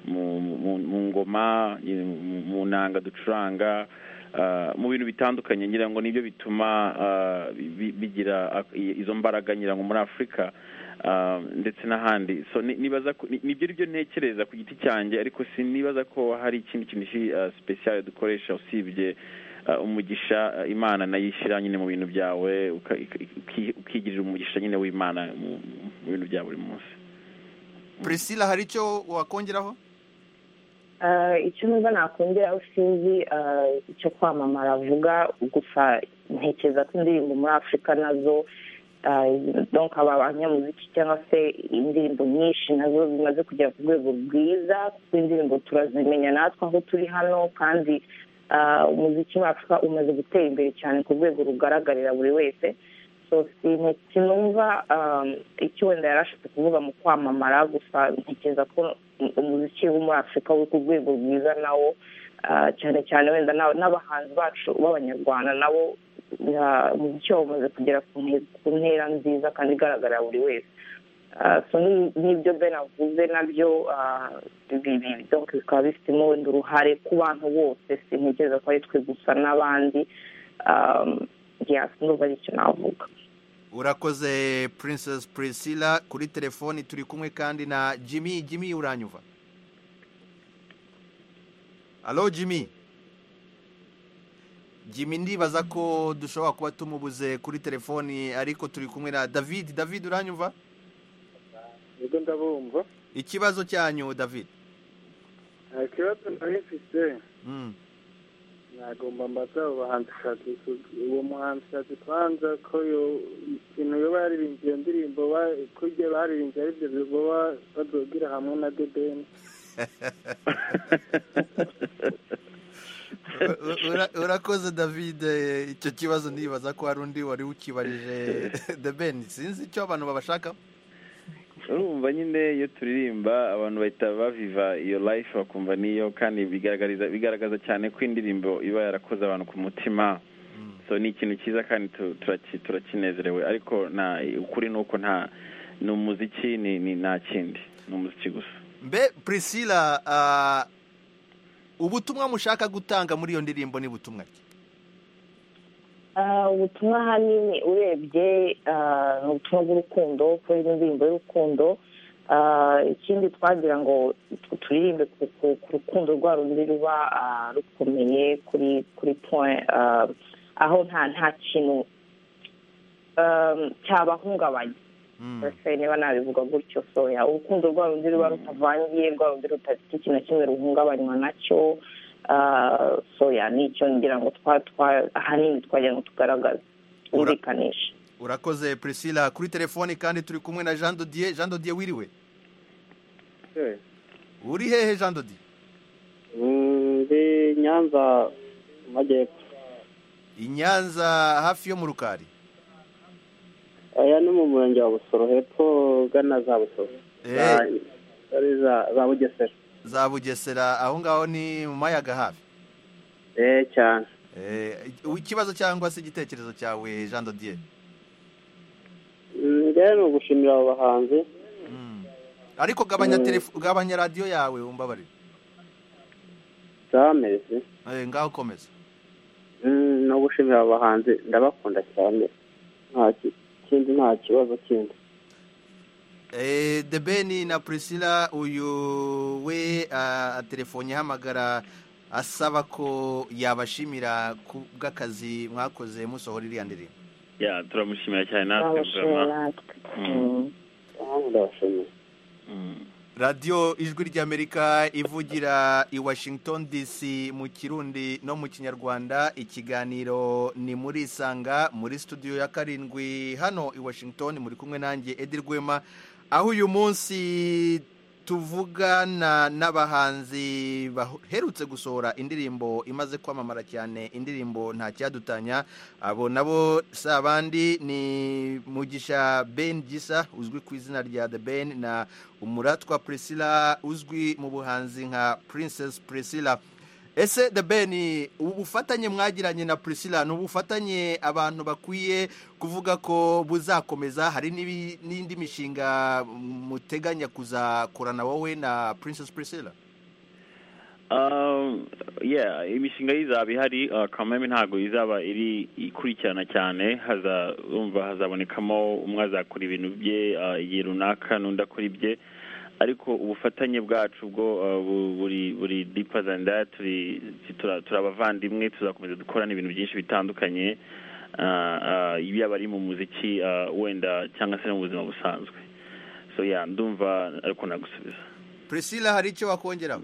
mu- mu- mu ngoma eh, mu- mu nanga ducuranga ah, mu bintu bitandukanye ngira ngo nibyo bituma ah, bi- bigira ak- i- izo mbaraga ngira ngo muri afurika ah, ndetse n'ahandi so ni- nibaza ko- ni- nibyo aribyo ntekereza ku giti cyanjye ariko sinibaza ko hari ikindi kintu kiri sipesiyare dukoresha usibye ah, umugisha ah, imana nayo ishyira nyine mu bintu byawe uka- ik- ik- uki- ukigirira umugisha nyine w'imana mu mu bintu bya buri munsi priscilla hari icyo wakongeraho icyo numva nakongeraho sinzi ah, icyo kwamamara avuga gusa ntekereza ko indirimbo muri afurika nazo ah, donc aba banyamuziki cyangwa se indirimbo nyinshi nazo zimaze kugera ku rwego rwiza kuko indirimbo turazimenya natwe aho turi hano kandi ah, umuziki muri afurika umaze gutera imbere cyane ku rwego rugaragarira buri wese so ikintu kinumva um, icyo wenda yari ashatse kuvuga mu kwamamara gusa ntekereza ko um- umuziki wo muri afurika uri ku rwego rwiza nawo ah, cyane cyane wenda n'aba- n'abahanzi bacu b'abanyarwanda nabo ah, umuziki wabo umaze kugera ku nte- ku ntera nziza kandi igaragarira buri wese Ah, so ni- n'ibyo ben avuze nabyo ah, bi- bi- donc bikaba bifitemo wenda uruhare ku bantu bose sintekereza ko ari twe gusa n'abandi um, yeah, ndumva ari icyo navuga urakoze princess priscilla kuri telefoni turi kumwe kandi na jimmy jimmy uranyumva alo jimmy jimmy ndibaza ko dushobora kuba tumubuze kuri telefoni ariko turi kumwe na david david uranyumva ubwo ndabumva ikibazo cyanyu david nta kibazo nari mfite Mm. nagomba mbaza abo bahanzi shadikudi uwo muhanzi shadikwanza ko yo- ikintu yo baririmbye iyo ndirimbo ba- ko ibyo baririmbye ari byo bigoba badogira hamwe na debeni U- ura- urakoze david eh, icyo kibazo ndibaza ko hari undi wari ukibarije the ben sinzi icyo abantu babashaka urumva nyine iyo turirimba abantu bahita baviva iyo life bakumva niyo kandi bigaragariza bigaragaza cyane ko indirimbo iba yarakoze abantu ku mutima so ni ikintu cyiza kandi tu- turaki- turakinezerewe ariko nta ukuri ni uko nta ni umuziki ni ni nta kindi ni umuziki gusa mbe priscilla ah, ubutumwa mushaka gutanga muri iyo ndirimbo ni butumwa ki Ah, ubutumwa ahanini urebye ah, ni ubutumwa bw'urukundo kuko ari indirimbo y'urukundo Ah, ikindi twagira ngo tu- turirimbe ku- ku- ku rukundo rwa rundi ruba ah, rukomeye kuri kuri point ah, aho nta nta kintu um, cyabahungabanya mbese niba nabivuga gutyo soya urukundo rwa rundi ruba rutavangiye rwa rundi rutafite ikintu na kimwe ruhungabanywa nacyo ah, soya nicyo ngira ngo twa- twa- ahanini twagira ngo tugaragaze twumvikanishe urakoze priscilla kuri telefoni kandi turi kumwe na jean dodier jean dodier wiriwe uri hehe jean dodier ndi nyanza mu majyepfo i nyanza hafi yo mu rukari aya ni mu murenge wa busoro hepfo ugana za busoro Za- ari za- za bugesera za bugesera aho ngaho ni mu mayaga hafi eh cyane Eh, ikibazo cyangwa se igitekerezo cyawe jean dodier Mm, rero ni ugushimira abo bahanzi ariko gabanya Mm. telefo gabanya radiyo yawe umbabarire zameze Eh, ngaho komeza Mm, no gushimira abo bahanzi ndabakunda cyane nta ki- kindi nta kibazo kindi Eh, the ben na priscilla uyu we ah, telefonye ihamagara asaba ko yabashimira ku bw'akazi mwakoze musohora iriya ndirimbo ya turamushimira cyane natwe Turamushimira natwe ndabashimira radiyo ijwi ry'amerika ivugira i washington dc mu kirundi no mu kinyarwanda ikiganiro ni muri isanga muri studio ya karindwi hano i washington muri kumwe nanjye edi rwema aho uyu munsi tuvugana n'abahanzi baherutse gusohora indirimbo imaze kwamamara cyane indirimbo nta cyadutanya abo nabo si abandi ni mugisha ben gisa uzwi ku izina rya the ben na umuratwa priscilla uzwi mu buhanzi nka princess priscilla ese the ben ubufatanye mwagiranye na priscilla ni ubufatanye abantu bakwiye kuvuga ko buzakomeza hari n'ibi- n'indi mishinga muteganya kuzakorana wowe na princess priscilla Um, yeah, imishinga y'izaba ihari uh, kameme ntabwo izaba iri ikurikirana cyane haza urumva hazabonekamo umwe azakora ibintu bye uh, igihe runaka n'undi akora ibye ariko ubufatanye bwacu bwo uh, bu- buri buri deeper than that turi tura- turabavandimwe tuzakomeza dukorana ibintu byinshi bitandukanye uh, uh, yaba ari mu muziki uh, wenda cyangwa se no mu buzima busanzwe so yeah ndumva ariko nagusubiza priscilla hari icyo wakongeraho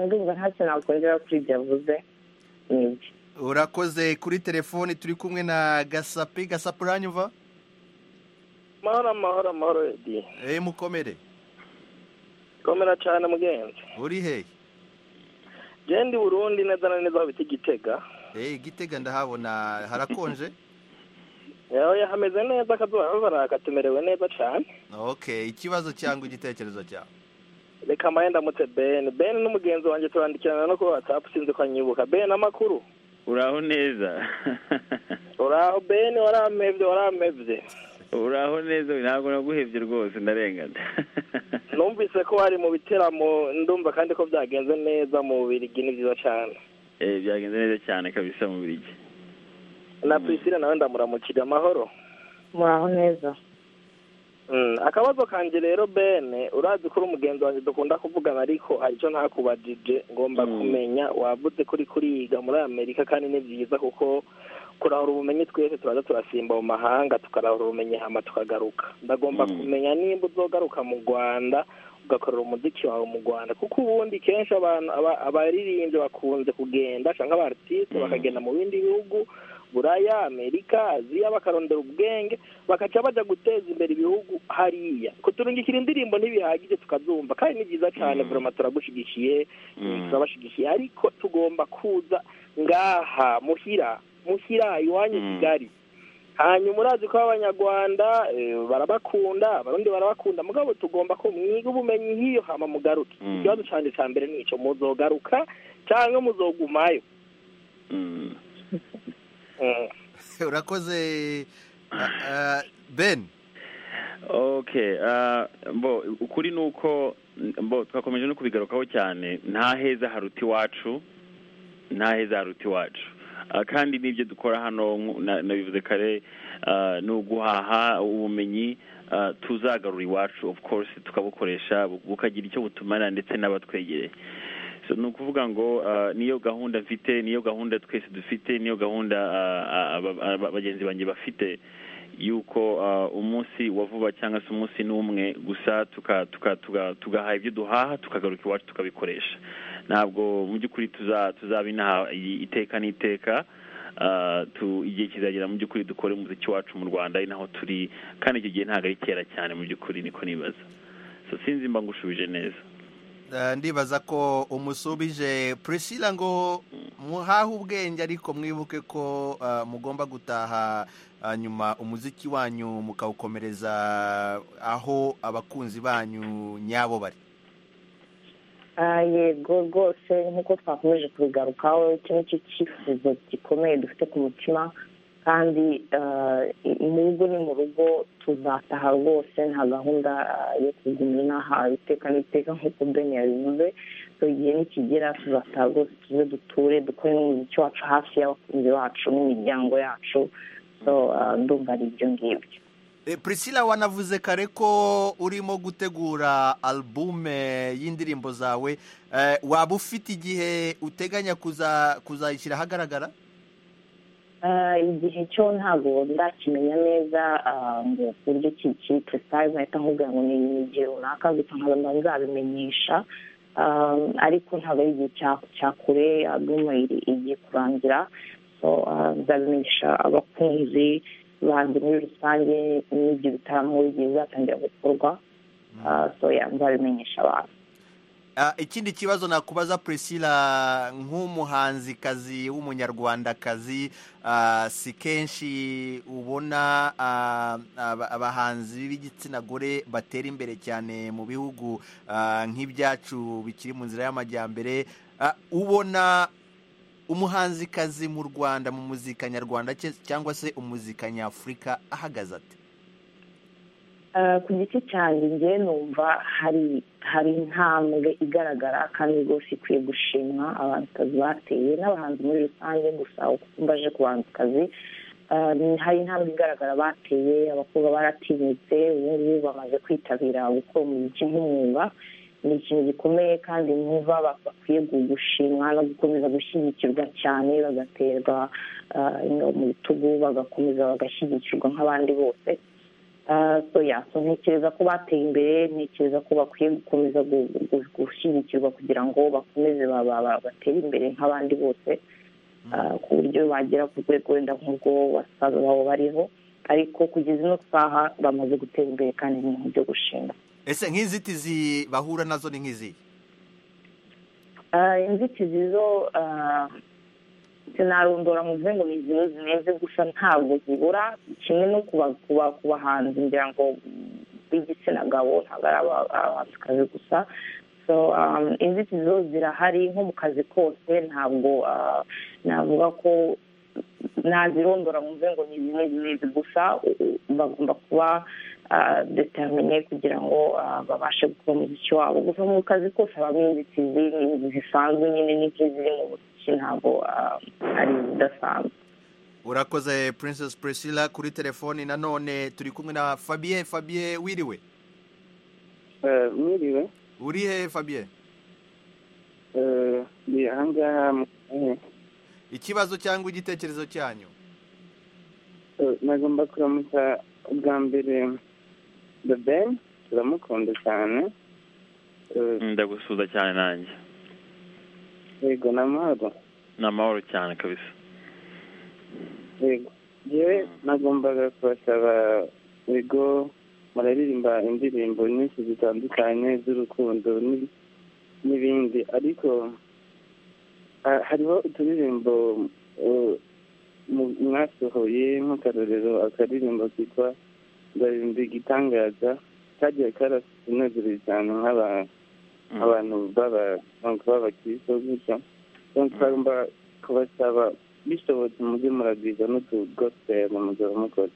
ndumva ntacyo nakongera kuri ibyo yavuze ni ibyo urakoze kuri telefone turi kumwe na gasapi gasapi uranyumva amahoro amahoro amahoro edi eee mukomere komera cyane mugenzi uri hehe genda i burundi neza na neza aho bita igitega eee gitega ndahabona harakonje yawe hameze neza akazuba kabaraka tumerewe neza cyane ok ikibazo cyangwa igitekerezo cyawe reka mbaye ndamutse ben ben n'umugenzi wanjye turandikirana no kuri watsapu sinzi ko anyibuka ben amakuru uraho neza uraho ben waramevye waramevye uraho neza ntabwo naguhebye rwose ndarengana numvise ko wari mu biteramo ndumva kandi ko byagenze neza mu birigi ni byiza cyane eh byagenze neza cyane kabisa mu birigi na priscilla nawe ndamuramukira amahoro muraho neza akabazo kanjye rero bene urazi ko uri umugenzi wanjye dukunda kuvugana ariko hari icyo ntakubajije ngomba kumenya wavuze kuri kuriga muri amerika kandi ni byiza kuko kurahura ubumenyi twese turaza turasimba mu mahanga tukarahura ubumenyi hama tukagaruka ndagomba kumenya nimba uzogaruka mu rwanda ugakorera umuziki wawe mu rwanda kuko ubundi kenshi abantu abaririmbyi bakunze kugenda cyangwa abaritisi bakagenda mu bindi bihugu buraya amerika aziya bakarondera ubwenge bakaca bajya guteza imbere ibihugu hariya kuturungikira indirimbo ntibihagije tukazumva kandi ni byiza cyane burama turagushigikiye turabashigikiye ariko tugomba kuza ngaha muhira muhira iwanyu kigali hanyuma urazi ko abanyarwanda barabakunda abarundi barabakunda mugabo tugomba ko mwiga ubumenyi nk'iyo hama mugaruke ikibazo cyane cya mbere ni icyo muzogaruka cyangwa muzogumayo urakoze ben ok mbo ukuri ni uko mbo twakomeje no kubigarukaho cyane nta heza haruta iwacu nta heza haruta iwacu kandi n'ibyo dukora hano nabivuze kare ni uguhaha ubumenyi tuzagarura iwacu of course tukabukoresha bukagira icyo butumara ndetse n'abatwegereye ni ukuvuga ngo niyo gahunda mfite niyo gahunda twese dufite niyo gahunda bagenzi banjye bafite yuko umunsi wa vuba cyangwa se umunsi n'umwe gusa tugahaha ibyo duhaha tukagaruka iwacu tukabikoresha ntabwo mu by'ukuri tuzaba inaha iteka n'iteka igihe kizagera mu by'ukuri dukore umuziki wacu mu rwanda ari naho turi kandi icyo gihe ntabwo ari kera cyane mu by'ukuri niko nibaza sinzi mba ngushubije neza ndibaza ko umusubije priscilla ngo muhahe ubwenge ariko mwibuke ko mugomba gutaha nyuma umuziki wanyu mukawukomereza aho abakunzi banyu nyabo bari yego rwose nk'uko twakomeje kubigarukaho iki ni cyo cyifuzo gikomeye dufite ku mutima kandi mu rugo ni mu rugo tuzataha rwose nta gahunda yo kugumira inaha iteka n'iteka nk'uko bene yabivuze igihe nikigera tuzataha rwose tuze duture dukore n'umuziki wacu hafi y'abakunzi bacu n'imiryango yacu ndumva ari ibyo ngibyo priscilla wanavuze kare ko urimo gutegura albume y'indirimbo zawe waba ufite igihe uteganya kuzayishyira ahagaragara igihe cyo ntabwo ndakimenya neza ngo ku buryo kiri precise nahita nkubwira ngo ni igihe runaka gusa nkaba nzabimenyesha ariko ntabwo ari igihe cya kure album igiye kurangira nzabimenyesha abakunzi banjye muri rusange n'ibyo bitaramo igihe bizatangira gukorwa nzabimenyesha abantu ikindi kibazo nakubaza priscilla nk'umuhanzikazi w'umunyarwandakazi si kenshi ubona abahanzi b'igitsina gore batera imbere cyane mu bihugu nk'ibyacu bikiri mu nzira y'amajyambere ubona umuhanzikazi mu rwanda mu muzika nyarwanda cyangwa se umuzika nyafurika ahagaze ati ku giti cyanjye njye numva hari hari intambwe igaragara kandi rwose ikwiye gushimwa abahanzikazi bateye n'abahanzi muri rusange gusa uko mbaje ku bahanzikazi hari intambwe igaragara bateye abakobwa baratinyutse ubu ngubu bamaze kwitabira gukora umuziki nk'umwuga ni ikintu gikomeye kandi numva bakwiye gushimwa no gukomeza gushyigikirwa cyane bagaterwa mu bitugu bagakomeza bagashyigikirwa nk'abandi bose soya ntekereza ko bateye imbere ntekereza ko bakwiye gukomeza gushyigikirwa kugira ngo bakomeze batere imbere nk'abandi bose ku buryo bagera ku rwego wenda nk'ubwo basaza babo bariho ariko kugeza ino saha bamaze gutera imbere kandi ni ibintu byo gushinga ese nk'inzitizi bahura nazo ni nk'izi inzitizi zo sinarondora ngo mvuze ngo ni izinu zimeze gusa ntabwo zibura kimwe no ku bahanzi ngira ngo b'igitsina gabo ntabwo ari abahanzikazi gusa inzitizi zo zirahari nko mu kazi kose ntabwo navuga ko nazirondora ngo mvuze ngo ni zimwe zimeze gusa bagomba kuba determine kugira ngo babashe gukora umuziki wabo gusa mu kazi kose habamo inzitizi zisanzwe nyine n'ibyo ziri mu muziki ntabwo ari izidasanzwe urakoze princess priscilla kuri telefoni nanone turi kumwe na fabien fabien wiriwe mwiriwe uri he fabien ni ahangaha ikibazo cyangwa igitekerezo cyanyu nagomba kuramutsa ubwa mbere the ben turamukunda cyane ndagusuza cyane nanjye yego ni amahoro ni amahoro cyane kabisa yego yewe nagombaga kubasaba yego muraririmba indirimbo nyinshi zitandukanye z'urukundo n'ibindi ariko hariho uturirimbo mwasohoye nk'akarorero akaririmbo kitwa ndarinda igitangaza kagiye karatunezereye cyane nk'abantu b'abakiristo gutya tugomba kubasaba bishobotse mujye muragwiza n'utugosipeli mugabo mukoze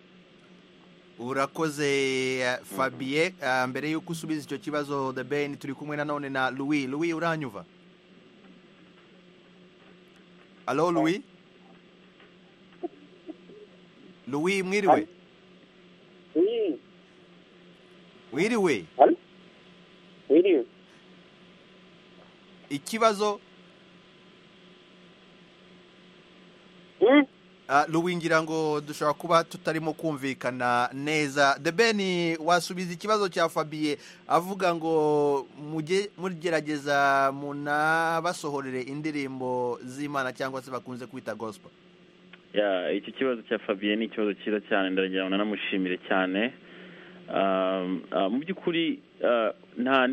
urakoze fabien mbere y'uko usubiza icyo kibazo the ben turi kumwe nanone na louis louis uranyuva alo louis louis mwiriwe wiriwe wiriwe ikibazo louis ngira ngo dushobora kuba tutarimo kumvikana neza the ben wasubiza ikibazo cya fabien avuga ngo mujye mugerageza munabasohorere indirimbo z'imana cyangwa se bakunze kwita gospel iki kibazo cya fabien ni ikibazo cyiza cyane ndagira ngo nanamushimire cyane mu by'ukuri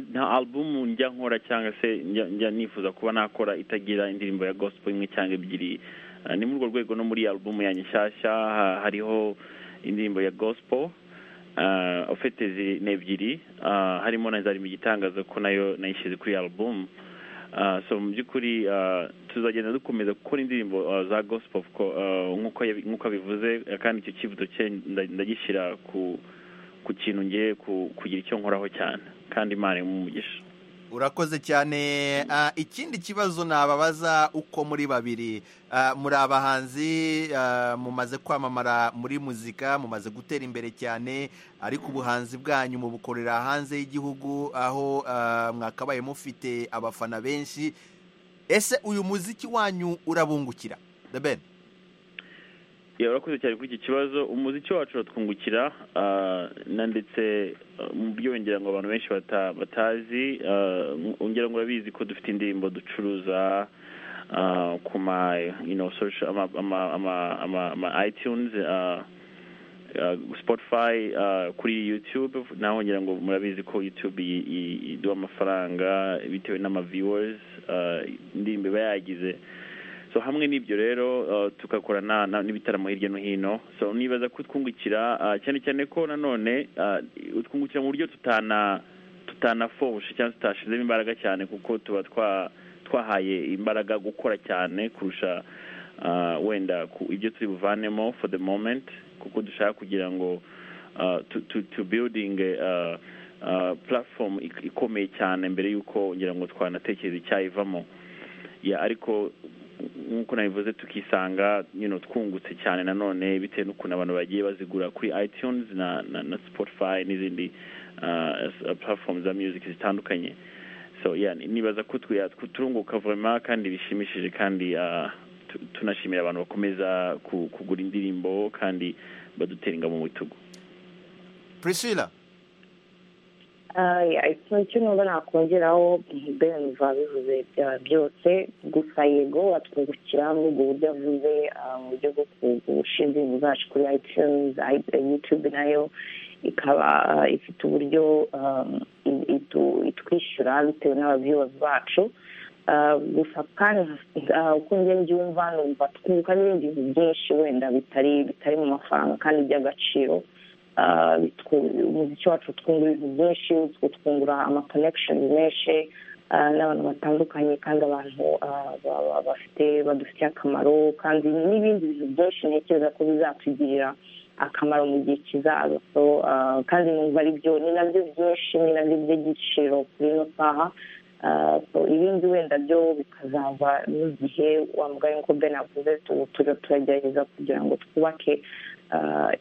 nta alubumu njya nkora cyangwa se njya nifuza kuba nakora itagira indirimbo ya gospel imwe cyangwa ebyiri ni muri urwo rwego no muri alubumu ya nshyashya hariho indirimbo ya gospel ufite ni ebyiri harimo na za igitangazo ko nayo nayishyize kuri alubumu so mu by'ukuri tuzagenda dukomeza gukora indirimbo za gospel nk'uko bivuze kandi icyo kibuto cye ndagishyira ku ku kintu ngiye kugira icyo nkoraho cyane kandi imana umugisha urakoze cyane ikindi kibazo nababaza uko muri babiri muri abahanzi mumaze kwamamara muri muzika mumaze gutera imbere cyane ariko ubuhanzi bwanyu mubukorera hanze y'igihugu aho mwakabaye mufite abafana benshi ese uyu muziki wanyu urabungukira the ben urakoze cyane kuri iki kibazo umuziki wacu uratwungukira na ndetse mu byo wongera ngo abantu benshi batazi wongera ngo urabizi ko dufite indirimbo ducuruza ku ma ama itunes spotify kuri youtube naho wongera ngo murabizi ko youtube iduha amafaranga bitewe n'amaviewers indirimbo iba yagize so hamwe n'ibyo rero tugakora n'ibitaramo hirya no hino so nibaza kutwungukira cyane cyane ko nanone utwungukira mu buryo tutanafoshe cyangwa tutashizemo imbaraga cyane kuko tuba twahaye imbaraga gukora cyane kurusha wenda ibyo turi buvanemo for the moment kuko dushaka kugira ngo tu biyudinge platform ikomeye cyane mbere y'uko ngira ngo twanatekereza icyayivamo ariko nk'uko nabivuze tukisanga twungutse cyane nanone bitewe n'ukuntu abantu bagiye bazigura kuri itunes na spotify n'izindi platform za music zitandukanye so nibaza ko turunguka vurema kandi bishimishije kandi tunashimira abantu bakomeza kugura indirimbo kandi badutera inga mu bitugu priscilla ikintu cy'umwuga nakongeraho ben bivuze byose gusa yego watwungukira n'ubwo buryo avuze mu buryo bwo gushinga ibintu zacu kuri itunes youtube nayo ikaba ifite uburyo itwishyura bitewe n'abaviyozi bacu gusa kandi uko njye mbyumva numva twunguka n'ibindi bintu byinshi wenda bitari bitari mu mafaranga kandi by'agaciro umuziki wacu twungura ibintu byinshi twungura ama connection menshi n'abantu batandukanye kandi abantu bafite badufitiye akamaro kandi n'ibindi bintu byinshi ntekereza ko bizatugirira akamaro mu gihe kizaza kandi numva ari byo ni nabyo byinshi ni nabyo by'igiciro kuri ino saha ibindi wenda byo bikazava n'igihe wambaye nk'uko ben avuze tujya turagerageza kugira ngo twubake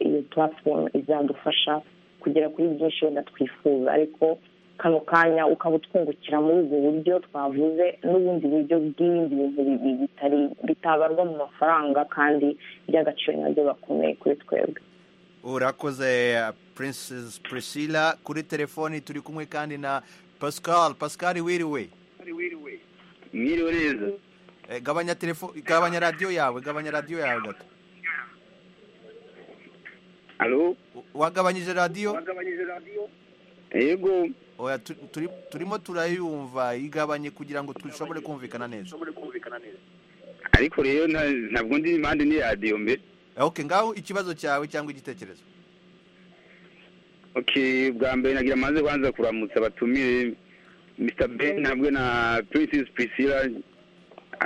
iyo platform izadufasha kugera kuri byinshi wenda twifuza ariko kano kanya ukaba utwungukira muri ubwo buryo twavuze n'ubundi buryo bw'ibindi bintu bitari bitabarwa mu mafaranga kandi by'agaciro nabyo bakomeye kuri twebwe urakoze princess priscilla kuri telefoni turi kumwe kandi na pascal pascal wiriwe mwiriwe neza gabanya telefone gabanya radiyo yawe gabanya radiyo yawe gato alo wagabanyije radiyo wagabanyije radiyo yego turimo turayumva igabanye kugira ngo dushobore kumvikana neza ariko rero ntabwo ndi impande ni radiyo mbere oke ngaho ikibazo cyawe cyangwa igitekerezo oke bwa mbere nagira amaze kubanza kuramutsa abatumire mr ben hamwe na princess priscilla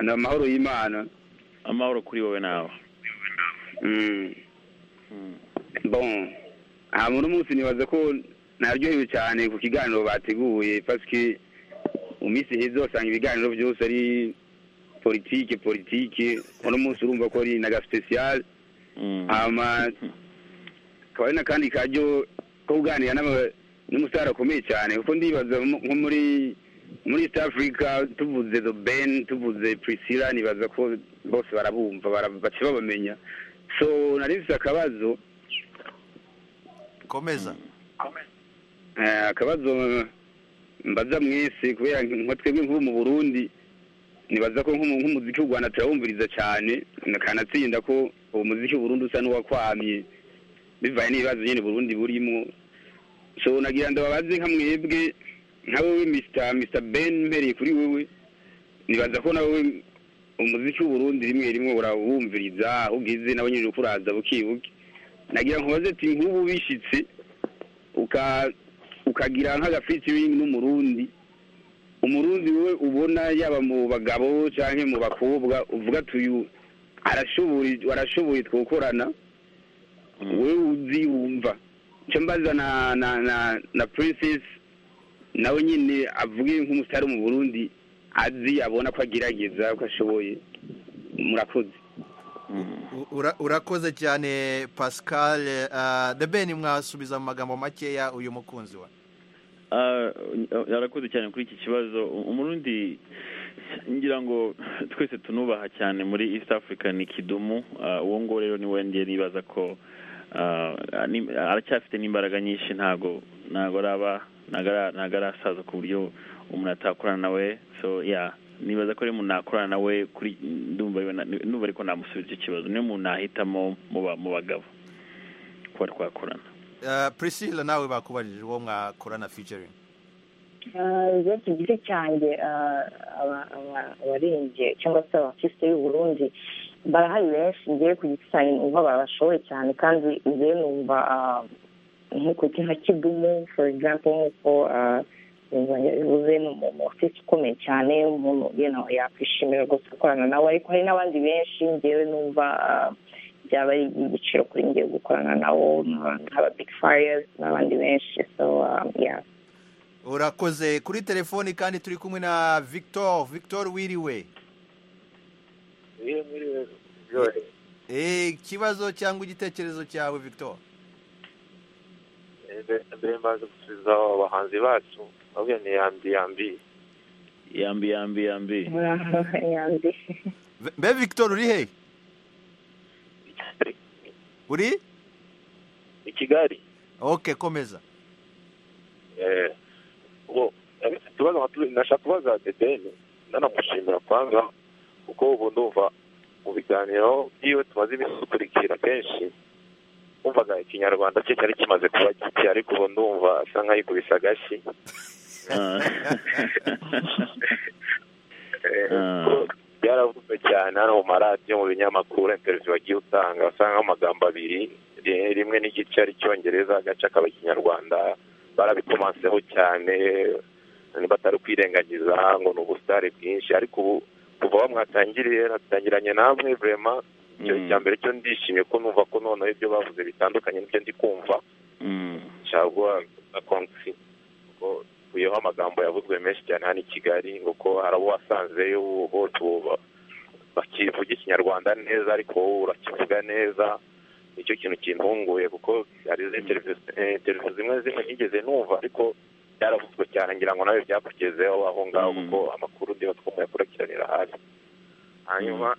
ni amahoro y'imana amahoro kuri wowe nawe bon aha muri munsi nibaza ko naryohewe cyane ku kiganiro bateguye pasike mu minsi heza wasanga ibiganiro byose ari politike politike uno munsi urumva ko ari na gasipesiyare hama akaba ari n'akandi karyo ko kuganira n'umusitari akomeye cyane kuko ndibaza nko muri muri east africa tuvuze do ben tuvuze priscilla nibaza ko bose barabumva baca babamenya so nari mfite akabazo komeza akabazo mbaza mwese kubera nka twebwe nk'ubu mu burundi nibaza ko nk'umuziki w'u rwanda turawumviriza cyane kanatsinda ko uwo muziki burundu usa n'uwakwamye bivaye n'ibibazo nyine burundi burimo so nagira ngo babaze nka mwebwe nka wowe mr ben mpereye kuri wowe nibaza ko nawe umuziki w'uburundi rimwe rimwe urawumviriza aho ugeze nawe nyine ukuraza bukibuke nagira ngo ati nk'ubu bishyitse ukagira nk'agafitiringi n'umurundi umurundi we ubona yaba mu bagabo cyangwa mu bakobwa uvuga tuyu arashoboye twakorana wowe uzi wumva icyo mbaza na na na na purisesi nawe nyine avuge nk'umusitari mu burundi azi abona ko agerageza ko ashoboye murakoze urakoze cyane pascal debeni mwasubiza mu magambo makeya uyu mukunzi we yarakoze cyane kuri iki kibazo umurundi ngira ngo twese tunubaha cyane muri east africa ni kidumu uwo nguwo rero niwe ngiye nibaza ko aracyafite n'imbaraga nyinshi ntago ntago araba ntago arasaza ku buryo umuntu atakorana nawe so ya nibaza ko rero umuntu nakorana nawe kuri ndumva ariko namusubiza icyo kibazo niyo umuntu nahitamo mu bagabo kuba twakorana priscilla nawe bakubajije uwo mwakorana featuring zo ku giti cyanjye abarembye cyangwa se abakisite y'u Burundi barahari benshi ngiye ku giti cyanjye numva barashoboye cyane kandi ngewe numva nk'uko nka kidumu for example nk'uko bivuze ni umuntu ufite ukomeye cyane umuntu yakwishimira rwose gukorana nawe ariko hari n'abandi benshi ngewe numva byaba ari igiciro kuri ngewe gukorana nawo nk'aba bigi fayazi n'abandi benshi urakoze kuri telefoni kandi turi kumwe na victor victor wiriwe ikibazo cyangwa igitekerezo cyawe victor mbere mbaze gusubiza abahanzi bacu babwiye ni yambi yambi yambi yambi yambi yambi mbe victor uri he uri i kigali ok komeza ngo abese tubaza abaturage nashaka kubaza dedeni nanamushimira kwanga kuko ubu ndumva mu biganiro byiwe tumaze iminsi dukurikira kenshi wumvaga ikinyarwanda cye cyari kimaze kuba gike ariko ubu ndumva asa nk'ayikubise agashyi Eh, kuko byaravuzwe cyane hano mu maradiyo mu binyamakuru interiviyo wagiye utanga usanga amagambo abiri ri- rimwe n'igice ari icyongereza agace akaba ikinyarwanda barabitomanseho cyane batari kwirengagiza ngo ni ubusitari bwinshi ariko ubu kuva aho mwatangiriye natangiranye namwe vurema icyo cya mbere cyo ndishimye ko numva ko noneho ibyo bavuze bitandukanye n'ibyo ndi kumva caguwa na konsi kuko uyeho amagambo yavuzwe menshi cyane hano i kigali ngo ko hari abo wasanzeyo bose ubu ba- bakivuga ikinyarwanda neza ariko wowe urakivuga neza nicyo kintu kintunguye kuko hari izi televiziyo eh, televiziyo zimwe na zimwe nigeze numva ariko byaravuzwe cyane ngira ngo nawe byakugezeho aho ngaho kuko amakuru ndiba twamaye kurakira hafi hanyuma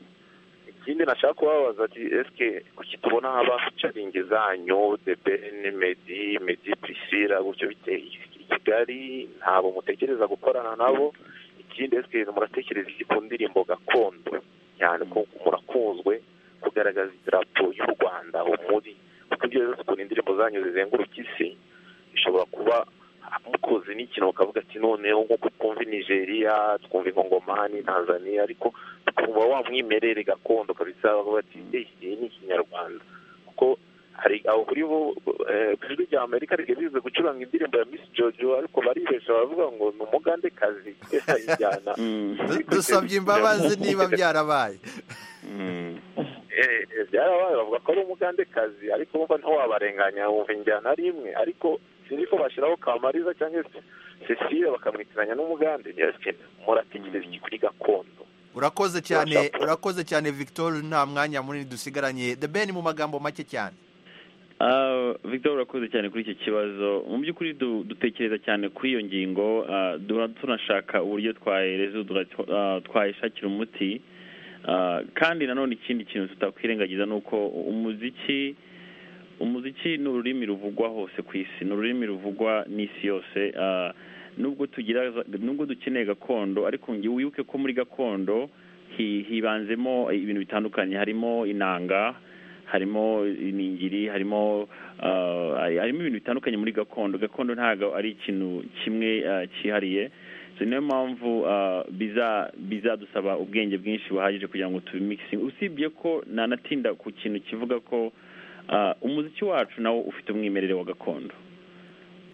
ikindi nashaka kubabaza ati esike kuki tubona haba ficaringi zanyu debeni medi medi prisila gutyo biteye i kigali ntabwo mutekereza gukorana nabo ikindi esike muratekereza iki ku ndirimbo gakondo cyane ko murakunzwe kugaragaza idarapo y'u rwanda umuri kuko ibyo rero ukuntu indirimbo zanyu zizenguruka isi bishobora kuba mukoze n'ikintu bakavuga ati noneho nk'uko twumva i nigeria twumva ingongomani tanzania ariko tukumva wa mwimerere gakondo kabisa bavuga ati "Eh, iyi ni ikinyarwanda kuko hari aho kuri bo eh, ku ijwi rya amerika rigeze bize gucuranga indirimbo ya miss jojo ariko baribesha baravuga ngo ni umugandekazi ayijyana dusabye imbabazi niba byarabaye Eh, eh, byarabaye bavuga ko ari umugandekazi ariko wumva ntaho wabarenganya wumva injyana ari imwe ariko sinzi ko bashyiraho kamariza cyangwa se cecile bakamwitiranya n'umugande byakeneye muratekereza iki kuri gakondo urakoze cyane urakoze cyane victor nta mwanya munini dusigaranye the ben mu magambo make cyane Ah, Victor urakoze cyane kuri iki kibazo mu by'ukuri du- dutekereza cyane kuri iyo ngingo ah, duhora tunashaka uburyo twahereza twayishakira umuti Ah, kandi nanone ikindi kintu tutakwirengagiza ni uko umuziki umuziki ni ururimi ruvugwa hose ku isi ni ururimi ruvugwa n'isi yose Ah, nubwo tugira za- nubwo dukeneye gakondo ariko ngewe wibuke ko muri gakondo hi- hibanzemo ibintu bitandukanye harimo inanga harimo iningiri harimo ah, harimo ibintu bitandukanye muri gakondo gakondo ntabwo ari ikintu kimwe ah, cyihariye so niyo mpamvu ah, biza bizadusaba ubwenge bwinshi buhagije kugira ngo tubimikisi usibye ko nanatinda ku kintu kivuga ko ah, umuziki wacu nawo ufite umwimerere wa gakondo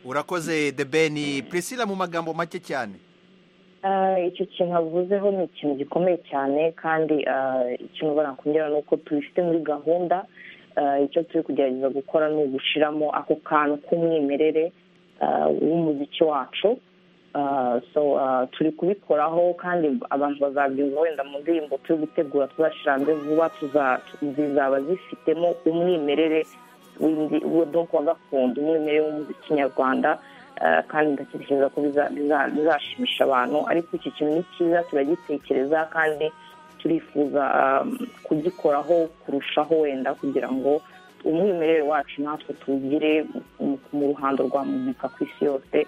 urakoze the ben priscilla mu magambo make cyane Ah, icyo kintu avuzeho ni ikintu gikomeye cyane kandi ah, ikintu barakongera ni uko tubifite muri gahunda Ah, icyo turi kugerageza gukora ni ugushyiramo ako kantu k'umwimerere ah, w'umuziki wacu Ah, so ah, turi kubikoraho kandi abantu bazabyumva wenda mu ndirimbo turi gutegura tuzashyira hanze vuba tuza- zizaba zifitemo umwimerere w'indi- wa- donc wa gakondo umwimerere w'umuziki nyarwanda Eh, kandi ndatekereza ko biza- biza- bizashimisha abantu ariko iki kintu ni cyiza turagitekereza kandi turifuza um, kugikoraho kurushaho wenda kugira ngo umwimerere wacu natwe tuwugire mu- mu ruhando rwa muzika ku isi yose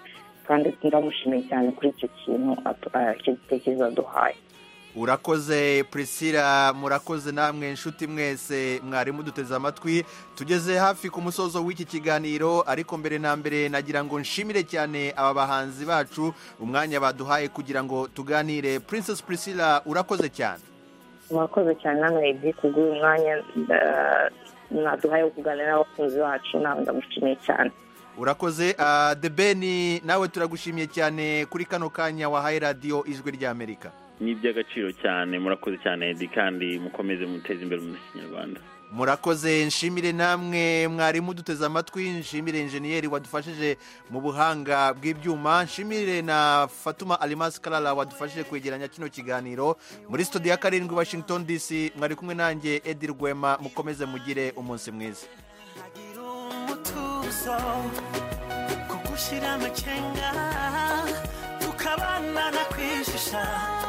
kandi ndamushimiye cyane kuri icyo kintu atu- eh, icyo gitekerezo aduhaye urakoze priscilla murakoze namwe inshuti mwese mwarimu duteze amatwi tugeze hafi ku musozo w'iki kiganiro ariko mbere na mbere nagira ngo nshimire cyane aba bahanzi bacu umwanya baduhaye kugira ngo tuganire princess priscilla urakoze cyane murakoze cyane namwe ibi ku bw'uyu mwanya eh, mwaduhaye wo kuganira n'abakunzi bacu nawe ndamushimiye cyane urakoze ah, the ben nawe turagushimiye cyane kuri kano kanya wahaye radiyo ijwi ry'amerika ni iby'agaciro cyane murakoze cyane Eddy kandi mukomeze muteze imbere umuziki nyarwanda murakoze nshimire namwe mwarimu duteze amatwi nshimire injeniyeri wadufashije mu buhanga bw'ibyuma nshimire na fatuma alimasi karara wadufashije kwegeranya kino kiganiro muri studio ya karindwi washington dc mwari kumwe nanjye edi rwema mukomeze mugire umunsi mwiza umutuzo kugushyira amakenga tukabana na kwijisha